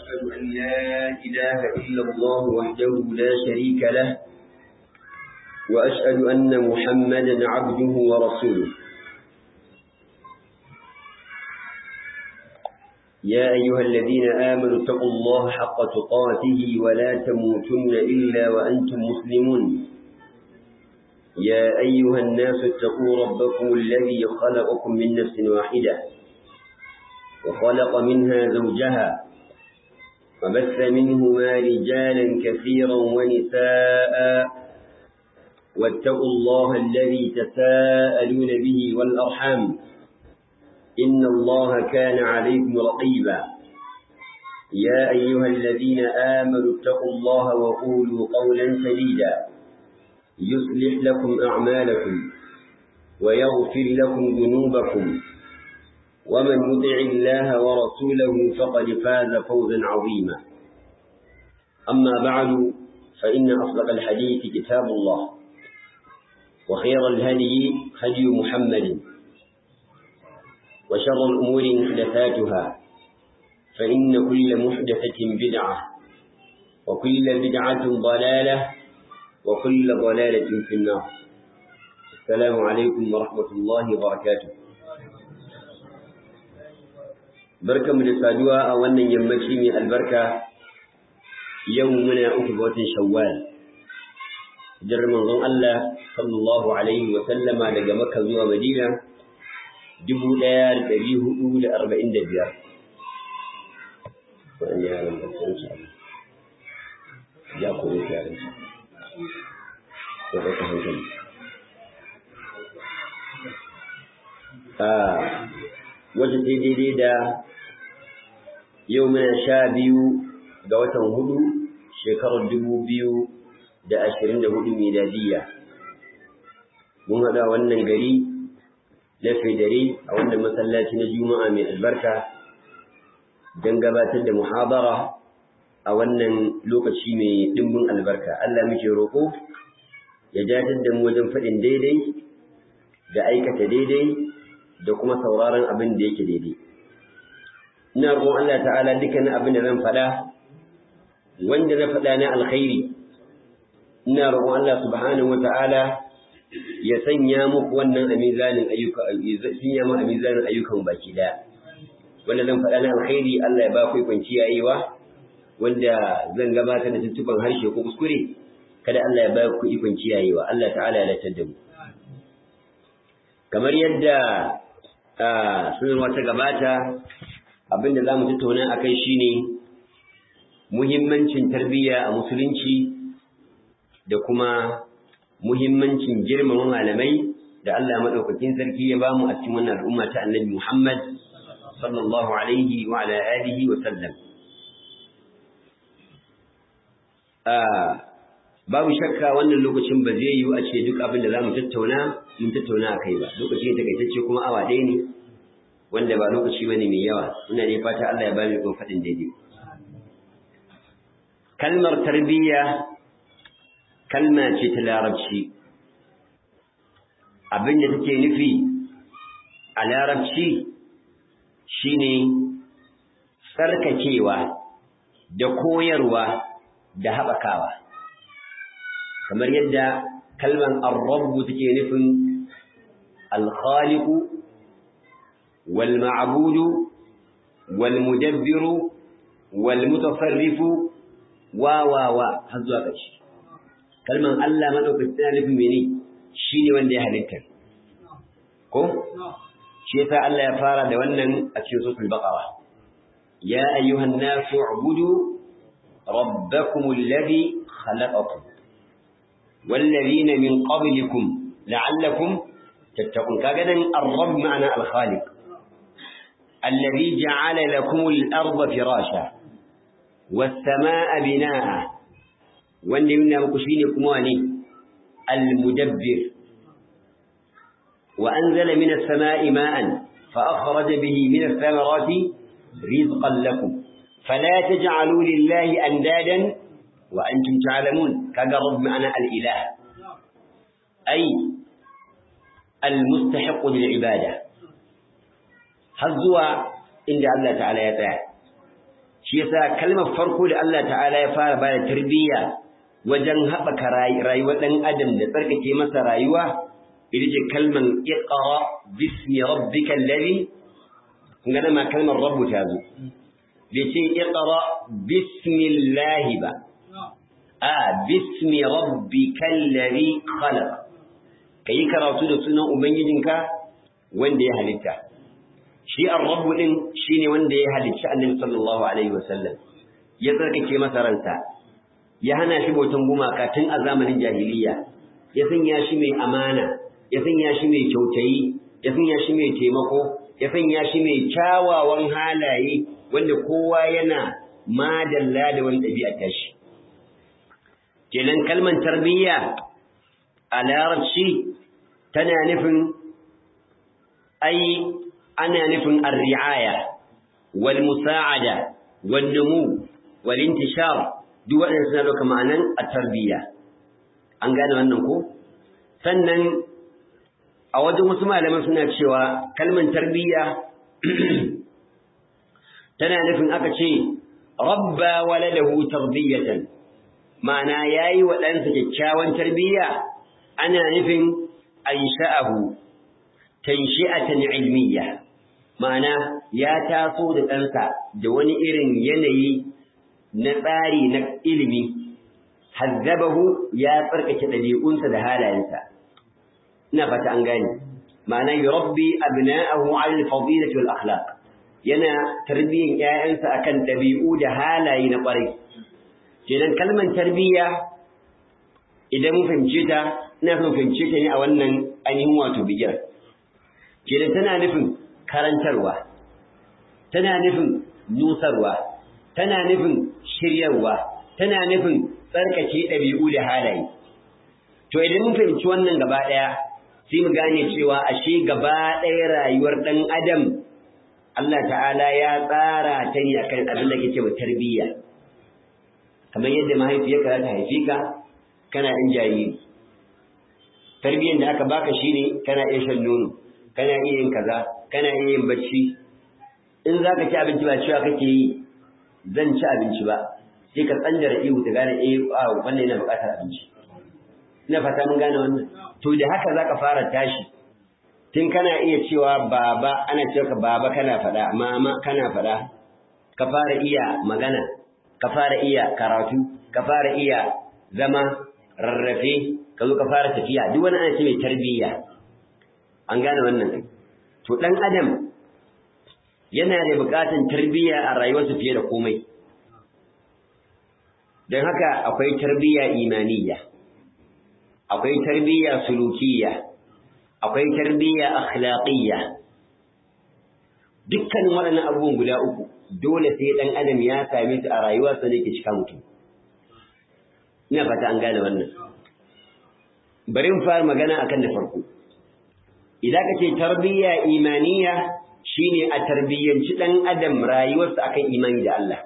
وأشهد أن لا إله إلا الله وحده لا شريك له وأشهد أن محمدا عبده ورسوله يا أيها الذين آمنوا اتقوا الله حق تقاته ولا تموتن إلا وأنتم مسلمون يا أيها الناس اتقوا ربكم الذي خلقكم من نفس واحدة وخلق منها زوجها وبث منهما رجالا كثيرا ونساء واتقوا الله الذي تساءلون به والأرحام إن الله كان عليكم رقيبا يا أيها الذين آمنوا اتقوا الله وقولوا قولا سديدا يصلح لكم أعمالكم ويغفر لكم ذنوبكم ومن يطع الله ورسوله فقد فاز فوزا عظيما أما بعد فإن أصدق الحديث كتاب الله وخير الهدي هدي محمد وشر الأمور محدثاتها فإن كل محدثة بدعة وكل بدعة ضلالة وكل ضلالة في النار السلام عليكم ورحمة الله وبركاته بركة من السادوة أولا يمشي من البركة يومنا أكبر شوال جر منظم الله صلى الله عليه وسلم لقى مكة زوى مدينة dubu ɗaya da ɗari hudu da arba'in da biyar. Wani yaran da sun ci ya koyi yaran su. Ko ɗauka hankali. Wata sai daidai da yau muna sha biyu ga watan hudu shekarar dubu biyu da ashirin da hudu miladiyya. Mun haɗa wannan gari na dare a wannan masallaci na juma'a mai albarka don gabatar da muhabara a wannan lokaci mai dimbin albarka Allah muke roƙo ya jatar da mu wajen faɗin daidai da aikata daidai da kuma sauraron abin da yake daidai ina roƙon Allah ta'ala dukkanin abin da zan faɗa wanda na faɗa na alkhairi ina roƙon Allah subhanahu wa ta'ala ya sanya muku wannan a mizanin ayyuka sanya mu a mizanin ayyukan baki daya wanda zan faɗa na alkhairi Allah ya ba ku kwanci yayiwa wanda zan gabatar da tuntuban harshe ko kuskure kada Allah ya ba ku ikon kiyayewa Allah ta'ala ya latar da mu kamar yadda sunarwa ta gabata abinda za mu tattauna a kai shine muhimmancin tarbiyya a musulunci da kuma muhimmancin girmama malamai da Allah madaukakin sarki ya bamu a cikin wannan al'umma ta Annabi Muhammad sallallahu alaihi wa ala alihi wa sallam babu shakka wannan lokacin ba zai yiwu a ce duk abin da zamu tattauna mun tattauna akai ba lokaci ne takaitacce kuma awa ɗaya ne wanda ba lokaci bane mai yawa ina ne fata Allah ya ba mu faɗin daidai kalmar tarbiyya kalma ce ta larabci abin da take nufi a larabci shine tsarkakewa da koyarwa da haɓakawa kamar yadda kalman arrabu take nufin alkhaliku wal ma'budu wal mudabbiru wal mutasarrifu wa wa wa har zuwa ƙarshe kalman Allah madaukakin tana nufin mene shine wanda ya halitta ko shi yasa Allah ya fara da wannan a cikin suratul baqara ya ayyuhan nasu ubudu rabbakum alladhi khalaqakum والذين من قبلكم لعلكم تتقون كذا الرب معنى الخالق الذي جعل لكم الأرض فراشا والسماء بناء wanda yana muku shine kuma ne al-mudabbir wa anzala minas samaa'i ma'an fa akhraja bihi minas thamarati rizqan lakum fala taj'alu lillahi andadan wa antum ta'lamun kaga rabb ma'ana al-ilah ay al-mustahiq lil ibada har zuwa inda Allah ta'ala ya tsaya shi yasa kalmar farko da Allah ta'ala ya fara bada tarbiyya wajen haɓaka rayuwar ɗan adam da tsarkake masa rayuwa ita ce kalmar iqra bismi rabbika alladhi kun ga ma kalmar rabbu ta zo bai ce iqra bismillah ba a bismi rabbika alladhi khalaq kai karatu da sunan ubangijinka wanda ya halitta shi ar-rabb din shine wanda ya halicci annabi sallallahu alaihi wasallam ya tsarkake masa ransa ya hana shi bautan gumaka tun a zamanin jahiliya ya sanya shi mai amana ya sanya shi mai kyautayi ya sanya shi mai taimako ya sanya shi mai kyawawan halaye wanda kowa yana madalla da wani ɗabi'a tashi kenan kalmar tarbiyya a larabci tana nufin ai ana nufin ar-ri'aya wal musa'ada wal numu wal intishar duk waɗanda suna ɗauka ma'anan a tarbiyya an gane wannan ko sannan a wajen wasu malaman suna cewa kalmar tarbiyya tana nufin aka ce rabba waladahu tarbiyatan ma'ana yayi wa ɗansa kyakkyawan tarbiyya ana nufin ansha'ahu tanshi'atan ilmiyya ma'ana ya taso da ɗansa da wani irin yanayi na tsari na ilimi hazzabahu ya tsarkake ɗabi'unsa da halayensa ina fata an gane ma'ana yurabbi abna'ahu 'ala al-fadilati wal akhlaq yana tarbiyyan ƴaƴansa akan ɗabi'u da halaye na ƙwarai kenan kalmar tarbiyya idan mun fahimce ta ina son fahimce ta ne a wannan ainihin wato bigir kenan tana nufin karantarwa tana nufin nusarwa tana nufin shiryarwa tana nufin tsarkake ɗabi'u da halaye to idan mun fahimci wannan gaba ɗaya sai mu gane cewa ashe gaba ɗaya rayuwar ɗan adam Allah ta'ala ya tsara ta ne akan abin da kake wa tarbiyya kamar yadda mahaifiyarka za ta haife ka kana ɗan jariri tarbiyyar da aka baka shine kana iya shan nono kana iya yin kaza kana iya yin bacci in za ka ci abinci ba cewa kake yi zan ci abinci ba sai ka tsanjara ihu ta gane eh a wannan yana buƙatar abinci ina fata mun gane wannan to da haka zaka fara tashi tun kana iya cewa baba ana cewa ka baba kana faɗa mama kana faɗa ka fara iya magana ka fara iya karatu ka fara iya zama rarrafe ka zo ka fara tafiya duk wani ana ce mai tarbiyya an gane wannan to dan adam yana da buƙatar tarbiyya a rayuwarsa fiye da komai don haka akwai tarbiyya imaniyya akwai tarbiyya sulukiyya akwai tarbiyya akhlaqiyya dukkanin waɗannan abubuwan guda uku dole sai ɗan adam ya same su a rayuwarsa ne ke cika mutum ina fata an gane wannan bari mu fara magana akan da farko idan ka ce tarbiyya imaniya shine a tarbiyyanci ɗan adam rayuwarsa akan imani da Allah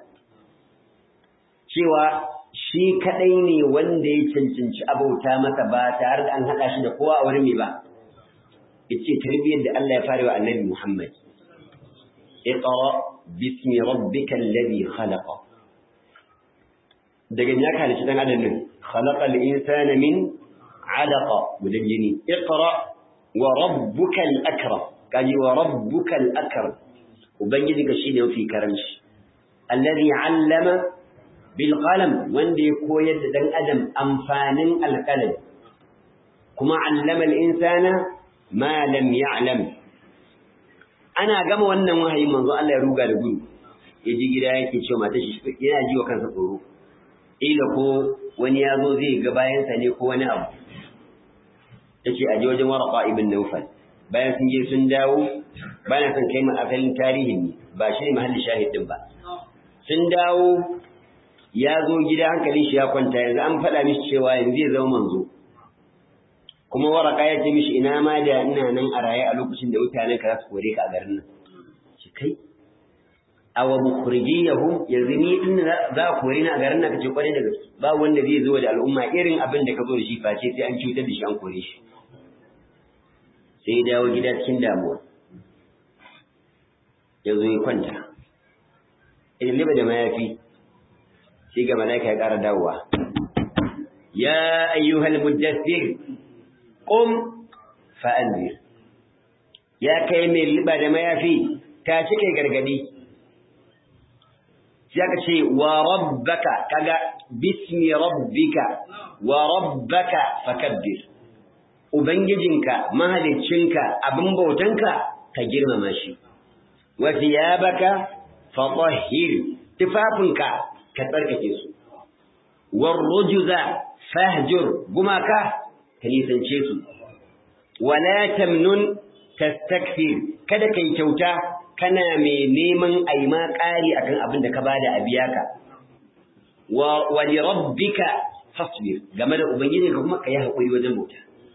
cewa shi kaɗai ne wanda ya cancanci abauta masa ba tare da an haɗa shi da kowa a wani mai ba yace tarbiyyar da Allah ya fara wa annabi Muhammad اقرأ باسم ربك الذي خلق daga ya kalici dan adam nan khalaqal insana min alaqa gudan jini iqra wa rabbukal akram kaji wa rabbukal akram ubangiji ka shine mafi karanci alladhi allama bil qalam wanda ya koyar da dan adam amfanin alqalam kuma allama al insana ma lam ya'lam ana gama wannan wahayi manzo Allah ya ruga da gudu ya ji gida yake cewa mata shi yana ji wa kansa tsoro ila ko wani ya zo zai ga bayansa ne ko wani abu yace a je wajen warqa ibn nawfal bayan sun je sun dawo bana son kai mu asalin tarihin ne ba shi ne mahalli shahidin ba sun dawo ya zo gida hankalin shi ya kwanta yanzu an faɗa mishi cewa yanzu zai zama manzo kuma waraka ya ce mishi ina ma da ina nan a raye a lokacin da mutanen ka za su kore ka a garin nan shi kai awa mukhrijiyahum yanzu ni din za a kore ni a garin nan kace kwarai da gaske ba wanda zai zo da al'umma irin abin da ka zo da shi face sai an cutar da shi an kore shi sai ya dawo gida cikin damuwa ya zo ya kwanta illiba da mayafi shi ga malaika ya ƙara dawowa ya ayyuhal muddathir qum fa'anzir ya kai mai liba da mayafi ta ci kai gargadi sai aka ce wa rabbaka kaga bismi rabbika wa rabbaka fakabbir ubangijinka mahaliccinka abin bautanka ka girmama shi wa thiyabaka fatahhir tufafinka ka tsarkake su war rujza fahjur gumaka ka nisance su wala tamnun tastakthir kada kai kyauta kana mai neman aima ƙari akan abin da ka bada a biya ka wa wa li rabbika fasbir game da ubangijinka kuma kai hakuri wajen bauta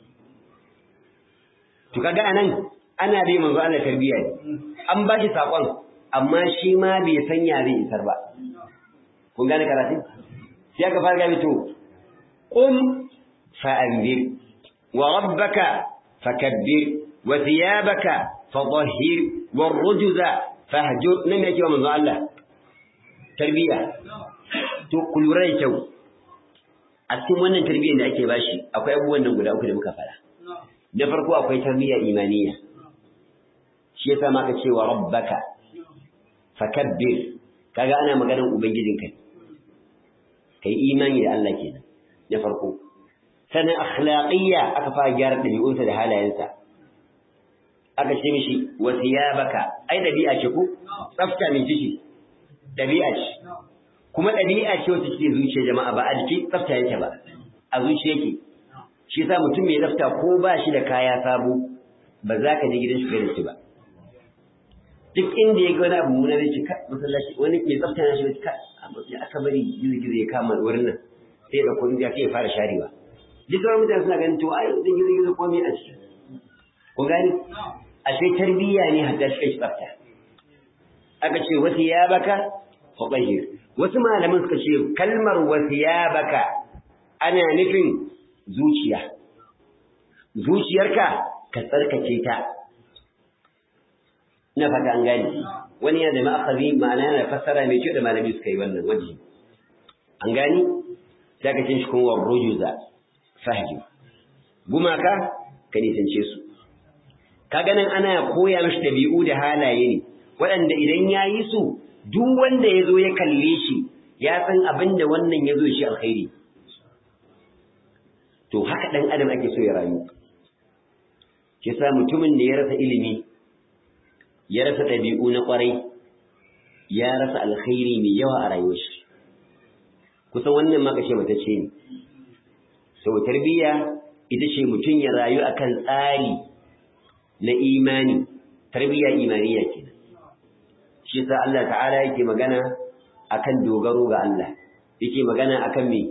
to kaga anan ana bai manzo Allah tarbiyya ne an ba shi sakon amma shi ma bai sanya zai isar ba kun gane karatun sai aka fara gabi to qum fa'anzir wa rabbaka fakabbir wa thiyabaka fadhhir wa rujza fahjur nan yake wa manzo Allah tarbiyya to ku lura da kyau a cikin wannan tarbiyyar da ake bashi akwai abubuwan nan guda uku da muka fara na farko akwai tarbiyya imaniya shi yasa ma ka ce wa rabbaka fakabbir kaga ana maganar ubangijinka kai imani da Allah kenan na farko sannan akhlaqiyya aka fara gyara dabi'unsa da halayensa aka ce mishi wa thiyabaka ai dabi'a ce ko tsafta ne ciki dabi'a ce kuma dabi'a ce wacce take zuciya jama'a ba a jiki tsafta yake ba a zuciya yake shi yasa mutum mai tsafta ko ba shi da kaya sabo ba za ka je gidan shi da shi ba duk inda ya ga wani abu muna zai cika masallaci wani mai tsafta na shi da cika ya aka bari gizo-gizo ya kama wurin nan sai da kudin ya kai fara sharewa duk sauran mutane suna ganin to ai zai gizo-gizo ko me a ciki ku gani ashe tarbiyya ne hatta shi kai tsafta aka ce wasu ya baka faɗahir wasu malaman suka ce kalmar wasu ya baka ana nufin zuciya zuciyarka ka tsarkake ta ina fata an gane wani yana da ma'akazi ma'ana yana fassara mai kyau da malami suka yi wannan waje an gani sai ka cin shi kuma rujuza fahji gumaka ka nisance su ka ganin ana koya mishi dabi'u da halaye ne waɗanda idan ya yi su duk wanda ya zo ya kalle shi ya san abin da wannan ya zo shi alkhairi to haka ɗan adam ake so ya rayu ke sa mutumin da ya rasa ilimi ya rasa ɗabi'u na ƙwarai ya rasa alkhairi mai yawa a rayuwar shi kusan wannan ma kashe mata ce ne sau tarbiyya ita ce mutum ya rayu akan tsari na imani tarbiyya imaniya kenan shi sa Allah ta'ala yake magana akan dogaro ga Allah yake magana akan me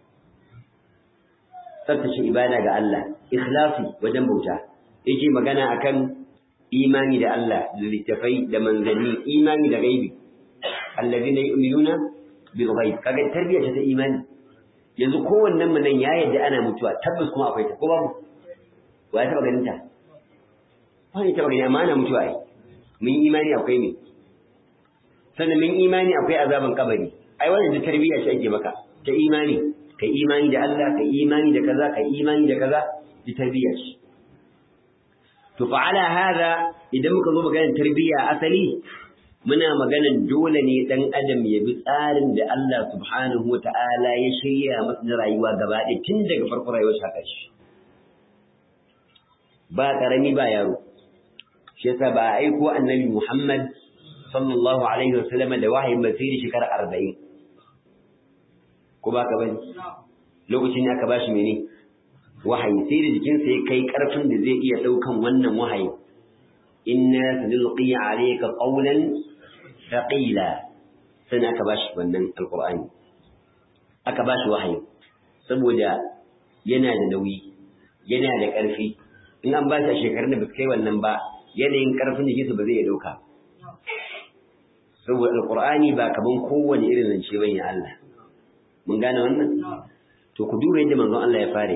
tsaftace ibada ga Allah ikhlasi wajen bauta yake magana akan imani da Allah da littafai da manzanni imani da gaibi allazina yu'minuna bil ghaib kaga tarbiyya ta imani yanzu kowannen mu nan ya yadda ana mutuwa tabbas kuma akwai ta ko babu wa ya taba ganin ta ba ni taba ganin amma ana mutuwa ai mun imani akwai ne sannan mun imani akwai azaban kabari ai wannan da tarbiyya ce ake maka ta imani kai imani da Allah kai imani da kaza kai imani da kaza da tarbiyya ce to fa ala hada idan muka zo maganar tarbiyya asali muna maganar dole ne dan adam ya bi tsarin da Allah subhanahu wataala ya shirya masa na rayuwa gaba ɗaya tun daga farkon rayuwar sa ƙarshe ba karami ba yaro shi yasa ba a aiko annabi Muhammad sallallahu alaihi wasallam da wahayin ba sai shekara 40 ko ba ka bane lokacin da aka bashi mene wahayi sai da jikinsa ya kai karfin da zai iya daukan wannan wahayi inna sanulqi alayka qawlan thaqila sai aka bashi wannan alqur'ani aka bashi wahayi saboda yana da nauyi yana da karfi in an ba shi a shekarun da ba kai wannan ba yanayin karfin jikinsa ba zai iya dauka saboda alqur'ani ba kaman kowane irin zance bane Allah mun gane wannan to ku duba yadda manzon Allah ya fare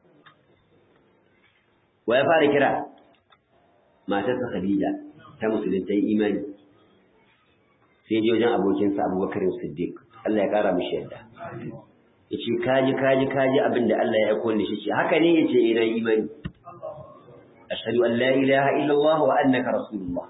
wa ya fara kira matarsa Khadija ta musulunta imani sai je wajen abokinsa abubakar siddiq Allah ya kara mishi yadda ya ce kaji kaji kaji abin da Allah ya aiko da shi ce haka ne ya ce ina imani ashhadu an la ilaha illallah wa annaka rasulullah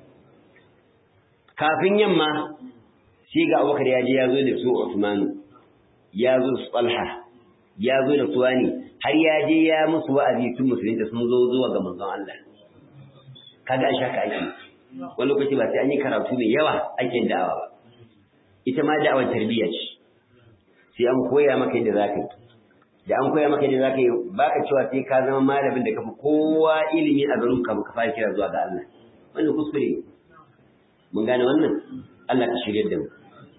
kafin yamma sai ga abubakar ya je ya zo da su Usman ya zo su Talha ya zo da su wani har ya je ya musu wa'azi tun musulunta sun zo zuwa ga manzon Allah kaga an shaka aiki wani lokaci ba sai an yi karatu mai yawa ake da'awa ba ita ma da'awar tarbiyya ce sai an koya maka yadda zaka yi da an koya maka yadda zaka yi baka cewa sai ka zama malamin da kafi kowa ilimi a garin ka ka fara kira zuwa ga Allah wannan kuskure ne mun gane wannan Allah ka shirye da mu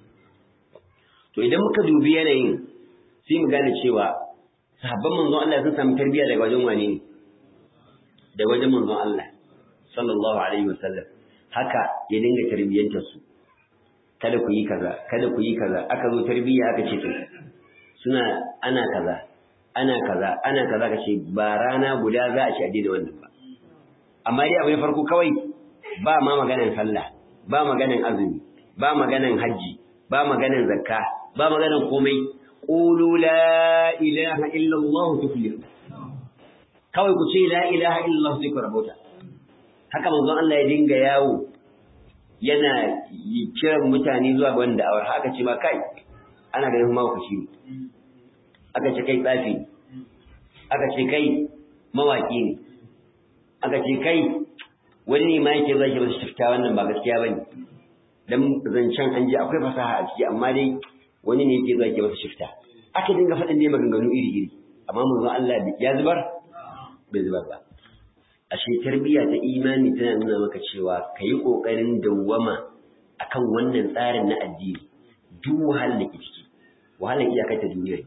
to idan muka dubi yanayin sai mu gane cewa sahabban manzon Allah sun samu tarbiyya daga wajen wane ne daga wajen manzon Allah sallallahu alaihi wasallam haka ya dinga tarbiyyantar su kada ku yi kaza kada ku yi kaza aka zo tarbiyya aka ce to suna ana kaza ana kaza ana kaza ka ce ba rana guda za a ci addini wannan ba amma dai abu na farko kawai ba ma maganan sallah ba maganan azumi ba maganan hajji ba maganan zakka ba maganan komai qulu la ilaha illa allah tuflihu kawai ku ce la ilaha illa allah sai ku rabota haka manzon Allah ya dinga yawo yana kiran mutane zuwa ga wanda awar haka ce ma kai ana ganin ma ku shi aka ce kai tsafi aka ce kai mawaki ne aka ce kai wani ne ma yake zai ba shifta wannan ba gaskiya bane dan zancen an ji akwai fasaha a ciki amma dai wani ne yake zai ba shifta aka dinga faɗin dai maganganu iri iri amma manzon Allah ya zubar bai zubar ba ashe tarbiyya ta imani tana nuna maka cewa ka yi ƙoƙarin dawwama akan wannan tsarin na addini duk wahalar da ke ciki wahalar iyakar ta duniya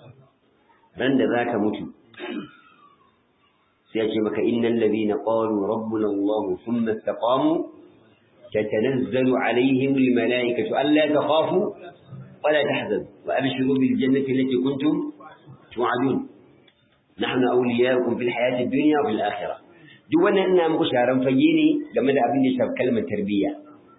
ran da za ka mutu sai ya ce maka innal ladhina qalu rabbuna Allah thumma istaqamu tatanazzalu alaihim almalaikatu alla takhafu ولا تحزنوا وأبشروا بالجنة التي كنتم توعدون نحن أولياؤكم في الحياة الدنيا وفي الآخرة duk wannan ina muku sharan fage ne game da abin da ya shafi kalmar tarbiyya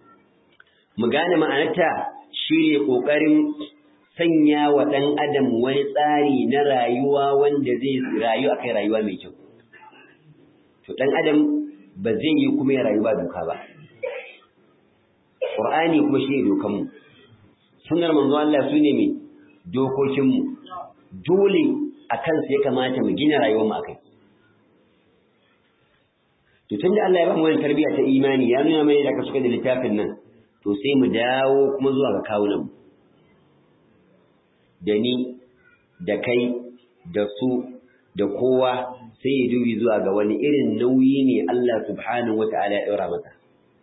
mu gane ma'anarta shine kokarin sanya wa dan adam wani tsari na rayuwa wanda zai rayu akai rayuwa mai kyau to dan adam ba zai yi kuma ya rayu ba doka ba qur'ani kuma shine dokan mu sunnar manzo Allah sune me dokokin mu dole akan sai kamata mu gina rayuwar mu akai to tunda Allah ya ba mu wannan tarbiyya ta imani ya nuna mana da ka suka da littafin nan to sai mu dawo kuma zuwa ga kawunan da ni da kai da su da kowa sai ya dubi zuwa ga wani irin nauyi ne Allah subhanahu wata'ala ya daura masa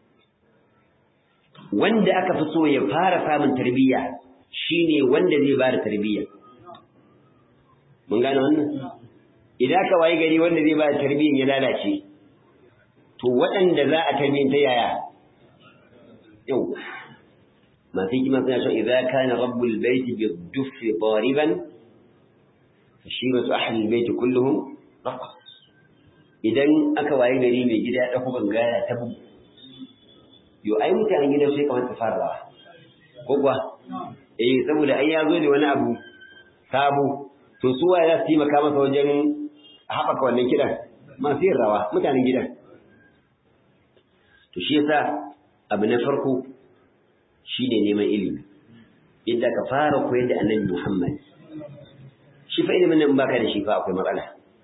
wanda aka fi so ya fara samun tarbiyya shine wanda zai bada tarbiyya mun gane wannan idan ka wayi gari wanda zai bada tarbiyyan ya lalace to waɗanda za a tarbiyyanta yaya yau masu hikima suna cewa idza kana rabbul baiti bi duffi dariban fashibatu ahli albayti kulluhum raqas idan aka waye gari mai gida ya dauko gangara ta bugu yo ai mutanen gidan sai kamar ta fara ko kuwa eh saboda ai ya zo da wani abu sabo to su waye za su taimaka masa wajen haɓaka wannan kidan masu yin rawa mutanen gidan to shi yasa abu na farko shine neman ilimi yadda ka fara koyar da annabi Muhammad shi fa ilimin nan baka da shi fa akwai matsala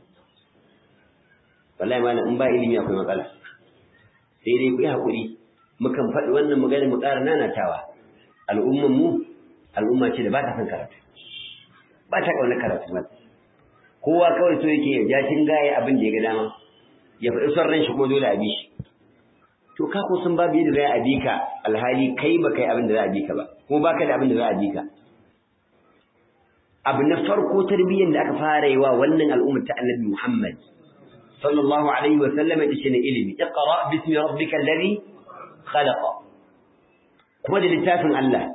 wallahi malam in ba ilimi akwai matsala sai dai ku yi hakuri mukan faɗi wannan magana mu ƙara nanatawa al'umman mu al'umma ce da ba ta son karatu ba ta ƙaunar karatu ba kowa kawai so yake ya ja gaye abin da ya ga dama ya faɗi son ran shi kuma dole a bi shi to ka ko sun babu yadda za a bi ka alhali kai ba kai abin da za a bi ka ba kuma baka da abin da za a bi ka abu na farko tarbiyyar da aka fara yi wa wannan al'ummar ta annabi Muhammad sallallahu alaihi wa sallam ita ce ne ilimi iqra bismi rabbika alladhi khalaqa kuma da littafin Allah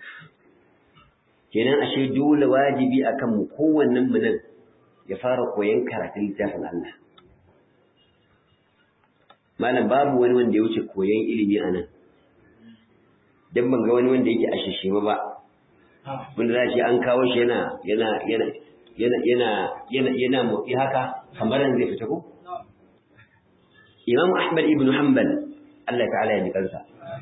kenan ashe dole wajibi akan mu kowannen mu nan ya fara koyon karatun littafin Allah malam babu wani wanda ya wuce koyon ilimi a nan dan ban ga wani wanda yake a shishima ba wanda za shi an kawo shi yana yana yana yana yana yana yana motsi haka kamar zai fita ko Imam Ahmad ibn Hanbal Allah ta'ala ya ji kansa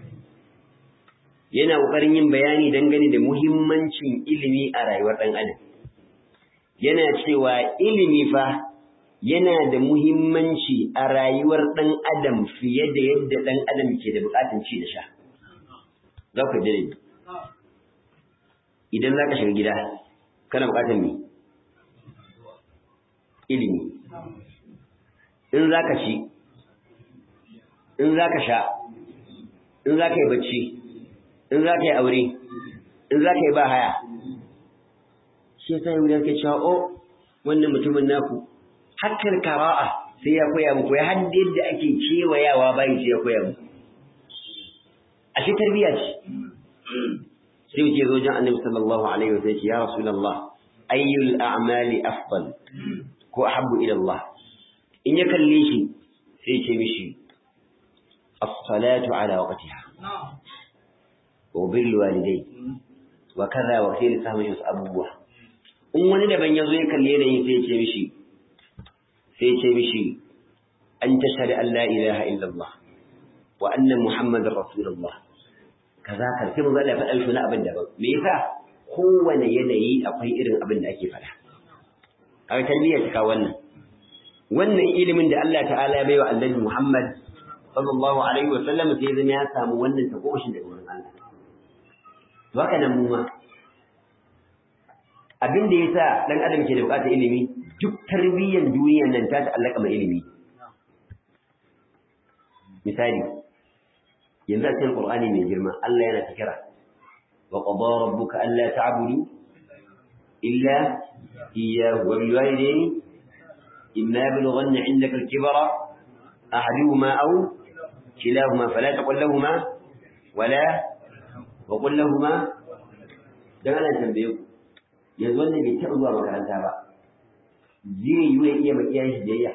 yana kokarin yin bayani dangane da muhimmancin ilimi a rayuwar dan adam yana cewa ilimi fa yana da muhimmanci a rayuwar ɗan adam fiye da yadda ɗan adam ke da buƙatun ci da sha. Za ku jire Idan za ka shiga gida, kana buƙatar me? Ilimi. In za ka ci, in za ka sha, in za ka yi bacci, in za ka yi aure, in za ka yi ba haya. Shi ya sa yi ke cewa, "O, wannan mutumin naku, hakkar kara'a sai ya koya muku ya hadda yadda ake kewayawa bayan sai ya koya muku a shi tarbiyya ce sai wuce zo jan annabi sallallahu alaihi wa sallam ya rasulullah ayyul a'mali afdal ko ahabbu ila Allah in ya kalle shi sai ce mishi as-salatu ala waqtiha wa bil walidai wa kaza wa sai lissamin wasu abubuwa in wani daban ya zo ya kalle da yin sai ce mishi sai ce mishi an tashhadu an la ilaha illallah wa anna muhammadar rasulullah kaza kan sai mun Allah faɗa shi na abin daban me yasa kowane yanayi akwai irin abin da ake faɗa kaga tarbiyya ta kawo wannan wannan ilimin da Allah ta'ala ya baiwa annabi Muhammad sallallahu alaihi wa sallam sai zama ya samu wannan takoshin daga wurin Allah to haka nan mu ma abin da yasa dan adam ke da bukatar ilimi duk tarbiyyar duniyar nan ta ta'allaka mai ilimi misali yanzu a cikin Qur'ani mai girma Allah yana ta kira wa qada rabbuka alla ta'budu illa iyyahu wa bil walidayni imma yablughanna 'indaka al-kibara ahaduhuma aw kilahuma fala taqul lahumā wala wa qul lahumā dan ana tambaye ku yanzu wannan bai taɓa zuwa makaranta ba zai yi wa iya makiyan shi biyayya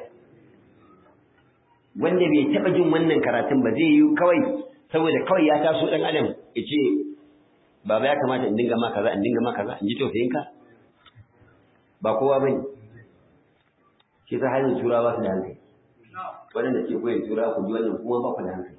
wanda bai taɓa jin wannan karatun ba zai yi kawai saboda kawai ya taso ɗan adam ya ce baba ya kamata in dinga ma kaza in dinga ma kaza in ji tausayinka ba kowa ba ne shi ta hanyar turawa su da hankali waɗanda ke koyar turawa ku ji wannan kuma ba ku da hankali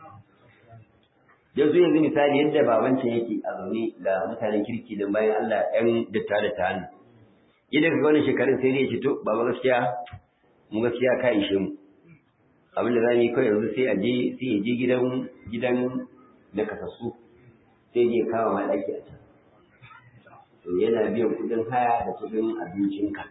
yanzu yanzu misali yadda babancin yake a zaune da mutanen kirki don bayan Allah ‘yan datta da ta hannu idan ka wani shekarun sai dai ce to baba gaskiya mu gaskiya ka ishe mu abinda za mu yi kawai yanzu sai a je sai ya je gidan gidan na kasassu sai je kawo ma ɗaki a can yana biyan kuɗin haya da kuɗin abincinka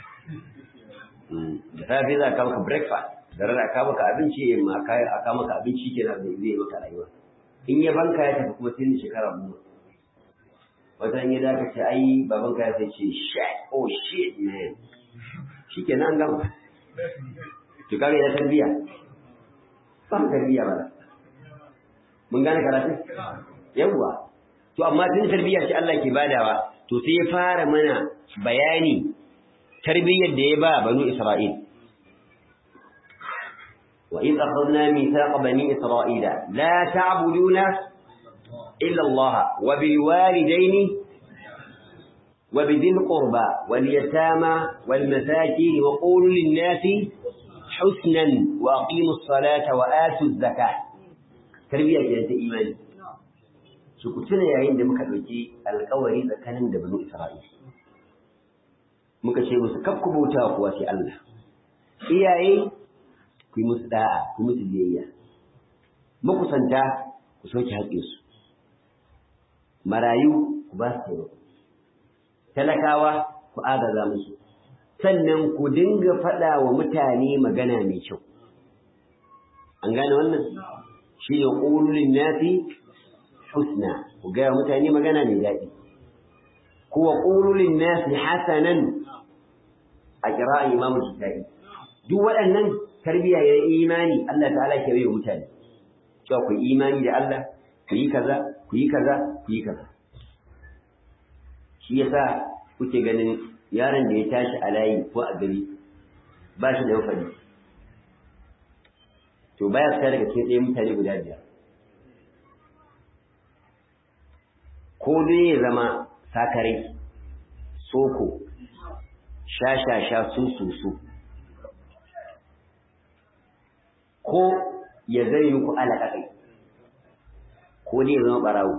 da safe za ka maka breakfast da rana ka maka abinci ma ka maka abinci kenan zai zai maka rayuwa in ya banka ya tafi kuma sai ni shekara goma wata ya da ka ce ai baban ka ya sai ce shit oh shit man shi ke nan gama to kaga ya tarbiya ba tarbiya ba mun gane karatu yawwa to amma tun tarbiya ce Allah ke badawa to sai ya fara mana bayani tarbiyyar da ya ba banu Isra'il وإذ أخذنا ميثاق بني إسرائيل لا تعبدون إلا الله وبالوالدين وبذي القربى واليتامى والمساكين وقولوا للناس حسنا وأقيموا الصلاة وآتوا الزكاة تربية جنة إيمان شكتنا يا عند مكالوكي القوري ذكان بنو إسرائيل مكشي مسكبكم وتاقوا في الله إياه ku yi musu da'a ku musu biyayya makusanta ku soke haƙƙinsu marayu ku ba su taimako talakawa ku agaza musu sannan ku dinga faɗa wa mutane magana mai kyau an gane wannan shi ne ƙululin nafi husna ku gaya mutane magana mai daɗi kuwa ƙululin nafi hasanan a kira imamu kitai duk waɗannan tarbiya ya imani Allah ta'ala ke bai mutane cewa ku imani da Allah ku yi kaza ku yi kaza ku yi kaza shi yasa kuke ganin yaron da ya tashi a layi ko a gari ba shi da mafari to baya fita daga cikin ɗaya mutane guda biyar ko dai ya zama sakarai soko sha-sha-sha su-su-su ko ya zai muku alaƙaƙai ko dai ya zama ɓarawo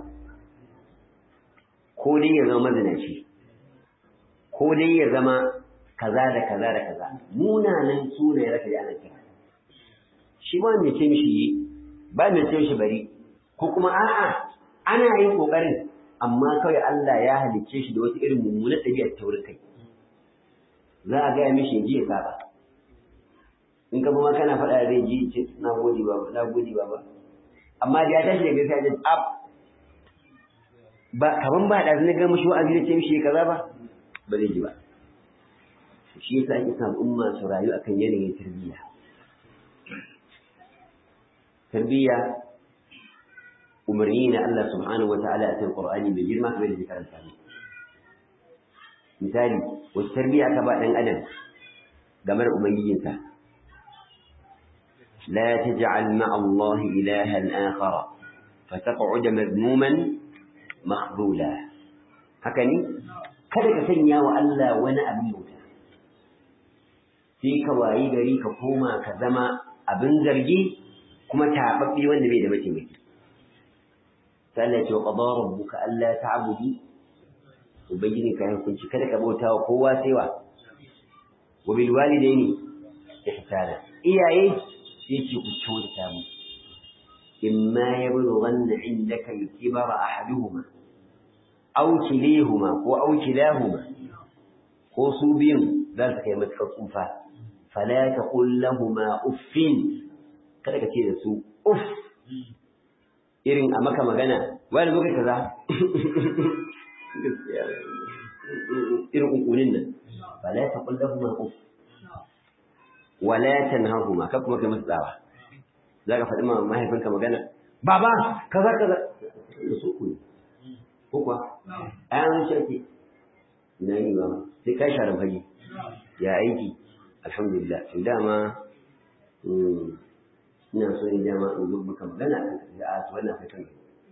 ko dai ya zama mazinaci ko dai ya zama kaza da kaza da kaza munanan sunaye raka da ana kira shi ba mai ce mishi yi ba mai ce mishi bari ko kuma a'a ana yin kokarin amma kawai Allah ya halicce shi da wata irin mummunar ɗabi'ar taurin kai za a gaya mishi ji ya saba in ka kuma kana faɗa zai ji ce na gode ba na gode ba amma da ya tashi daga sai ya ab ba kaman ba da zai ga mishi wa'azi da ce mishi kaza ba ba zai ji ba shi yasa ake sa umma su rayu akan yanayin tarbiyya tarbiyya umarni na Allah subhanahu wa ta'ala a cikin Qur'ani mai girma kamar da karanta ne misali wacce tarbiyya aka ba dan adam game da ubangijinsa la taj'al ma'a Allah ilahan akhar fataq'ud madmuman makhdula haka ne kada ka sanya wa Allah wani abin bauta sai ka wayi gari ka koma ka zama abin zargi kuma taɓaɓɓe wanda bai da mataimaki sai Allah ya ce wa qada rabbuka alla ta'budu ubangiji ka hukunci kada ka bauta wa kowa sai wa wa bil walidaini ihsana iyaye sai ce ku kyautata mu imma yablughanna indaka al-kibara ahaduhuma aw kilihuma ko aw kilahuma ko su biyun za su kai matuƙar tsufa fala taqul lahumu uffin kada ka ce da su uff irin a maka magana wani lokaci kaza irin kunkunin nan fala taqul lahumu uff wala tanhahuma ka kuma kai musu tsawa zaka faɗi ma mahaifinka magana baba kaza kaza da su ku ko kuwa ayan shi ake ina yi ba sai kai sharan fage ya aiki alhamdulillah to dama ina so ne dama in zo maka magana kan da a su wannan kai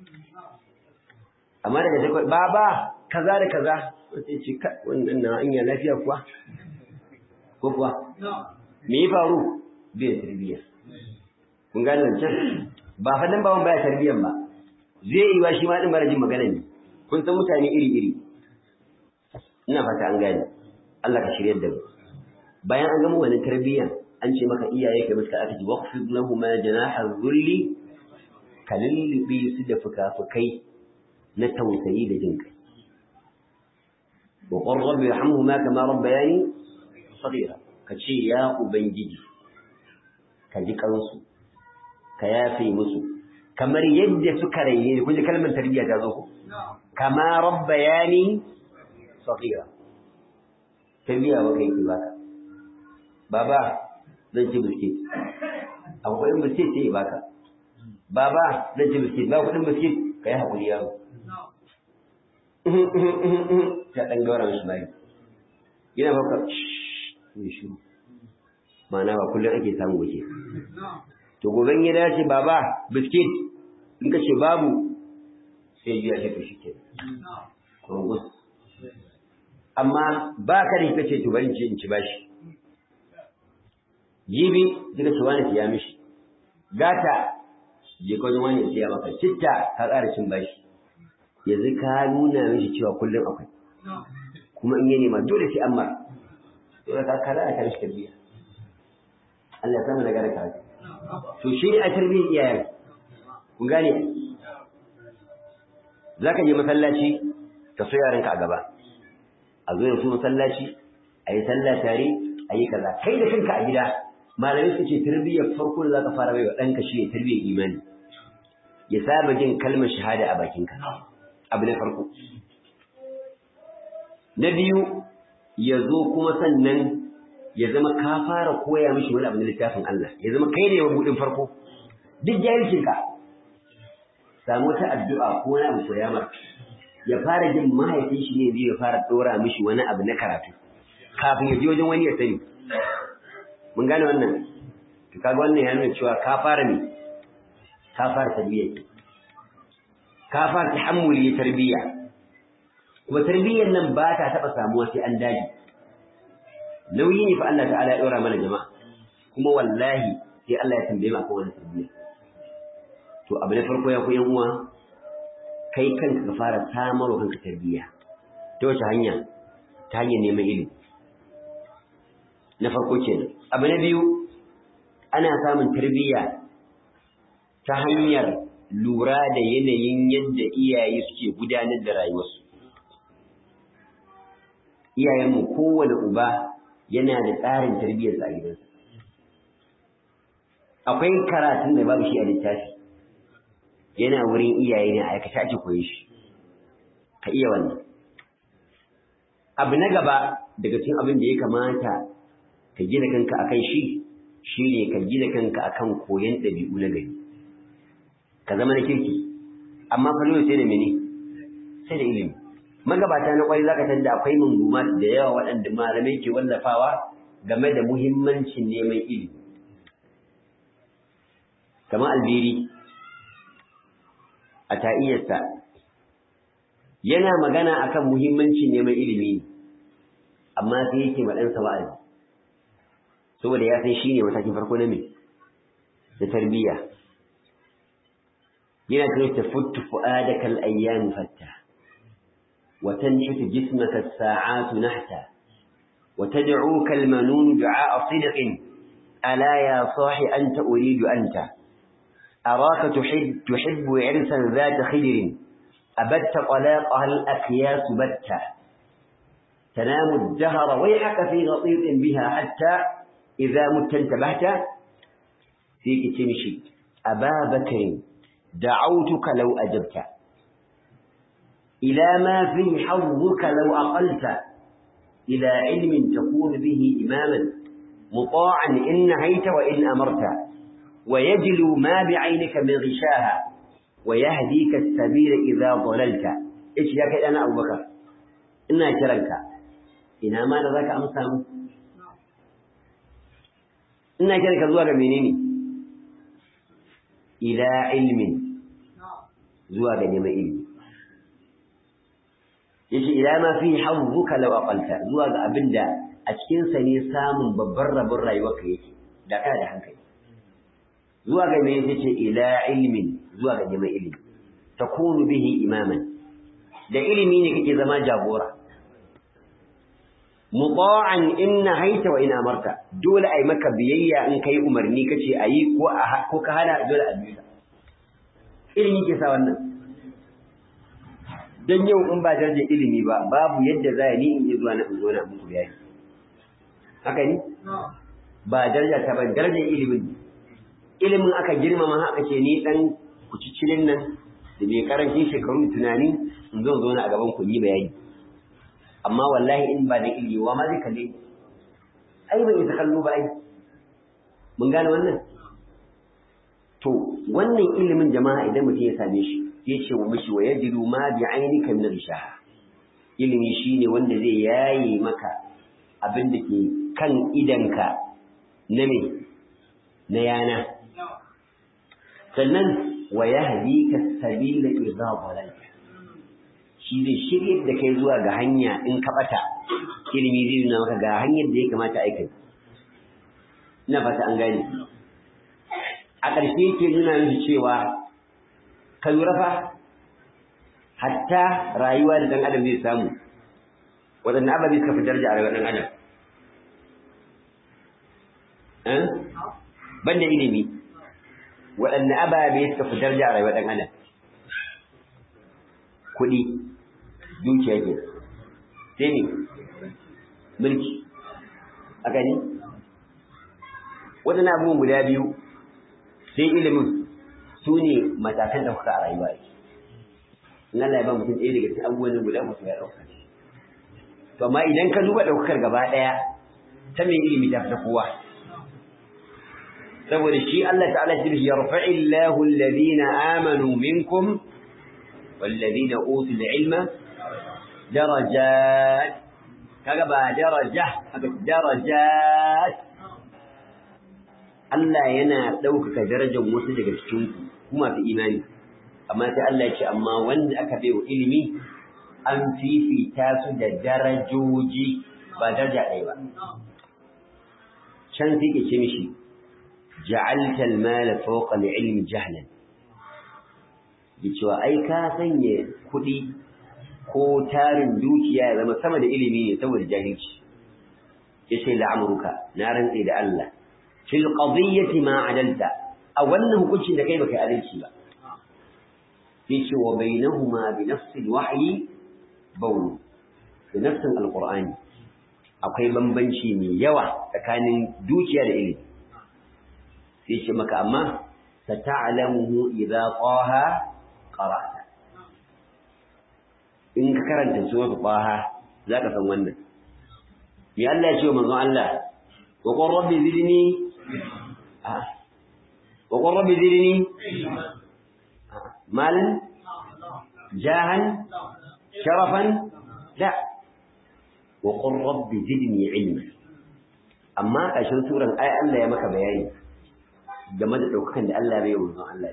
amma daga sai baba kaza da kaza sai ce ka wannan na anya lafiya kuwa ko kuwa me ya faru bai tarbiyya kun gane can ba fa dan bawan baya tarbiyyan ba zai yi wa shi ma din bara jin magana ne kun san mutane iri iri ina fata an gane Allah ka shirye da mu bayan an gama wani tarbiyyan an ce maka iyaye kai muska aka ji waqfid lahum janaha dhulli kalilbi su da fukafukai na tausayi da jin kai wa qur rabbi yarhamhuma kama rabbayani saghira kace ya ubangiji ka ji kansu ka yafe musu kamar yadda suka raine kun ji kalmar tarbiyya ta zo ko kama rabbayani saghira tarbiyya ba kai ki baka baba zan ci biskit akwai biskit sai ya baka baba zan ci biskit ba kudin biskit kai hakuri yaro ta dan gaura mishi bai yana baka ne shi ma'ana ba kullum ake samu waje to goben ya dace baba biskit in ka ce babu sai biya shi to shike kurgus amma ba ka da kace to bari in ci bashi jibi kika ce wani siya mishi gata je ka wajen wani siya maka citta ka ƙara cin bashi yanzu ka nuna mishi cewa kullum akwai kuma in ya nema dole sai an mara dole ka kara a kare shi tarbiyya Allah ya samu daga da karatu to shi ne a tarbiyyar iyayen kun gane za ka je masallaci ka so yaranka a gaba a zo da su masallaci a yi sallah tare a yi kaza kai da kanka a gida malamai su ce tarbiyyar farko da za ka fara baiwa ɗanka shi ne tarbiyyar imani ya saba jin kalmar shahada a bakinka abu na farko na biyu ya zo kuma sannan ya zama ka fara koya mishi wani abu na littafin Allah ya zama kai ne mabudin farko duk jahilcinka samu wata addu'a ko wani abu koya mar ya fara jin mahaifin shi ne zai ya fara dora mishi wani abu na karatu kafin ya je wajen wani ya sani mun gane wannan to kaga wannan ya nuna cewa ka fara ne ka fara tarbiyya ka fara tahammuli tarbiyya kuma tarbiyyar nan ba ta taɓa samuwa sai an dage nauyi ne fa Allah ta'ala ya ɗora mana jama'a kuma wallahi sai Allah ya tambaye mu akan wannan tarbiyya to abu na farko ya ku yan uwa kai kanka ka fara samarwa kanka tarbiyya ta wace hanya ta hanyar neman ilimi na farko kenan abu na biyu ana samun tarbiyya ta hanyar lura da yanayin yadda iyaye suke gudanar da rayuwarsu iyayenmu kowane uba yana da tsarin tarbiyyar a gidansa akwai karatun da babu shi a littafi yana wurin iyaye ne a aikata ake koyi shi ka iya wannan abu na gaba daga cikin abin da ya kamata ka gina kanka akan shi shine ka gina kanka akan koyon ɗabi'u na gari ka zama na kirki amma fa sai da mene sai da ilimi magabata na kwai zaka tanda akwai munguma da yawa waɗanda malamai ke wallafawa game da muhimmancin neman ilimi kamar albiri a ta'iyarsa yana magana akan muhimmancin neman ilimi amma sai yake ma ɗansa wa'azi saboda ya san shine matakin farko na me da tarbiyya yana cewa tafuttu fu'adaka al-ayyam fatta wa tanhitu jismaka as-sa'atu nahta wa tad'uka al-manun du'a sidqin ala ya sahi anta uridu anta أراك تحب تحب عرسا ذات خدر أبت طلاقها الأكياس بتا تنام الدهر ويحك في غطيط بها حتى إذا مت انتبهت فيك تمشي أبا بكر دعوتك لو أجبت إلى ما فيه حظك لو أقلت إلى علم تكون به إماما مطاعا إن نهيت وإن أمرت ويجلو ما بعينك من غشاها ويهديك السبيل إذا ضللت إيش يا كده أنا أبو بكر إنا كرنك إنا ما ذاك أمسام إنا كرنك زواج منيني إلى علم زواج نما علم yace ila ma fi hazzuka law aqalta zuwa ga abinda a cikin sa ne samun babbar rabon rayuwarka yake da kana da hankali zuwa ga me yace ila ilmin zuwa ga neman ilimi takunu bihi imaman da ilimi ne kake zama jagora muta'an in nahaita wa in amarta dole ai maka biyayya in kai umarni kace ayi ko ko ka hana dole a biya ilimi ke sa wannan dan yau in ba darajar ilimi ba babu yadda za ni in yi zuwa na in zo na muku bayani haka ne ba daraja ta ban darajar ilimin ilimin aka girmama haka ce ni dan kucicilin nan da mai karancin shekaru tunani in zo zo na a gaban ku yi bayani amma wallahi in ba da ilimi wa ma zai kalle ai ban isa kallo ba ai mun gane wannan to wannan ilimin jama'a idan mutum ya same shi ya ce wa mishi wa yajidu ma bi ainika min rishaha ilimi shine wanda zai yaye maka abin da ke kan idanka na me na yana sannan wa yahdika sabila idza dhalalta shi zai shirye da kai zuwa ga hanya in ka bata ilimi zai nuna maka ga hanyar da ya kamata aika ina fata an gane a ƙarshe yake nuna miki cewa ka lura fa hatta rayuwa da dan adam zai samu waɗanne ababe suka fi daraja a rayuwar dan adam banda ilimi waɗanne ababe suka fi daraja a rayuwar ɗan adam kuɗi dukiya ke sai ne mulki a gani waɗanne abubuwan guda biyu sai ilimin su ne matakan ɗaukaka a rayuwa in Allah ya ba mutum ɗaya daga cikin abubuwan guda mutum ya ɗauka to amma idan ka duba ɗaukakar gaba ɗaya ta mai ilimi ta fi kowa saboda shi Allah ta'ala shi yarfa'i Allahu alladhina amanu minkum walladhina utul ilma darajat kaga ba daraja haka darajat Allah yana ɗaukaka darajar wasu daga cikin ku kuma fi imani amma sai Allah ya ce amma wanda aka bai wa ilimi an fifita su da darajoji ba daraja ɗaya ba can sai ke ce mishi ja'alta al-mala fawqa al-ilmi jahlan da cewa ai ka sanya kuɗi ko tarin dukiya ya zama sama da ilimi ne saboda jahilci yace la'amruka na rantsi da Allah fil qadiyyati ma adalta a wannan hukuncin da kai baka adalci ba yace wa bainahuma bi nafsi al-wahyi bawl da nafsin al-qur'ani akwai bambanci mai yawa tsakanin dukiya da ilimi sai ce maka amma sata'lamuhu idza qaha qara'ta in ka karanta sura qaha zaka san wannan me Allah ya ce manzo Allah wa qur rabbi zidni wa qur rabbi zidni malan jahan sharafan la wa qur rabbi zidni ilma amma kashin suran ai Allah ya maka bayani game da daukakan da Allah bai yi Allah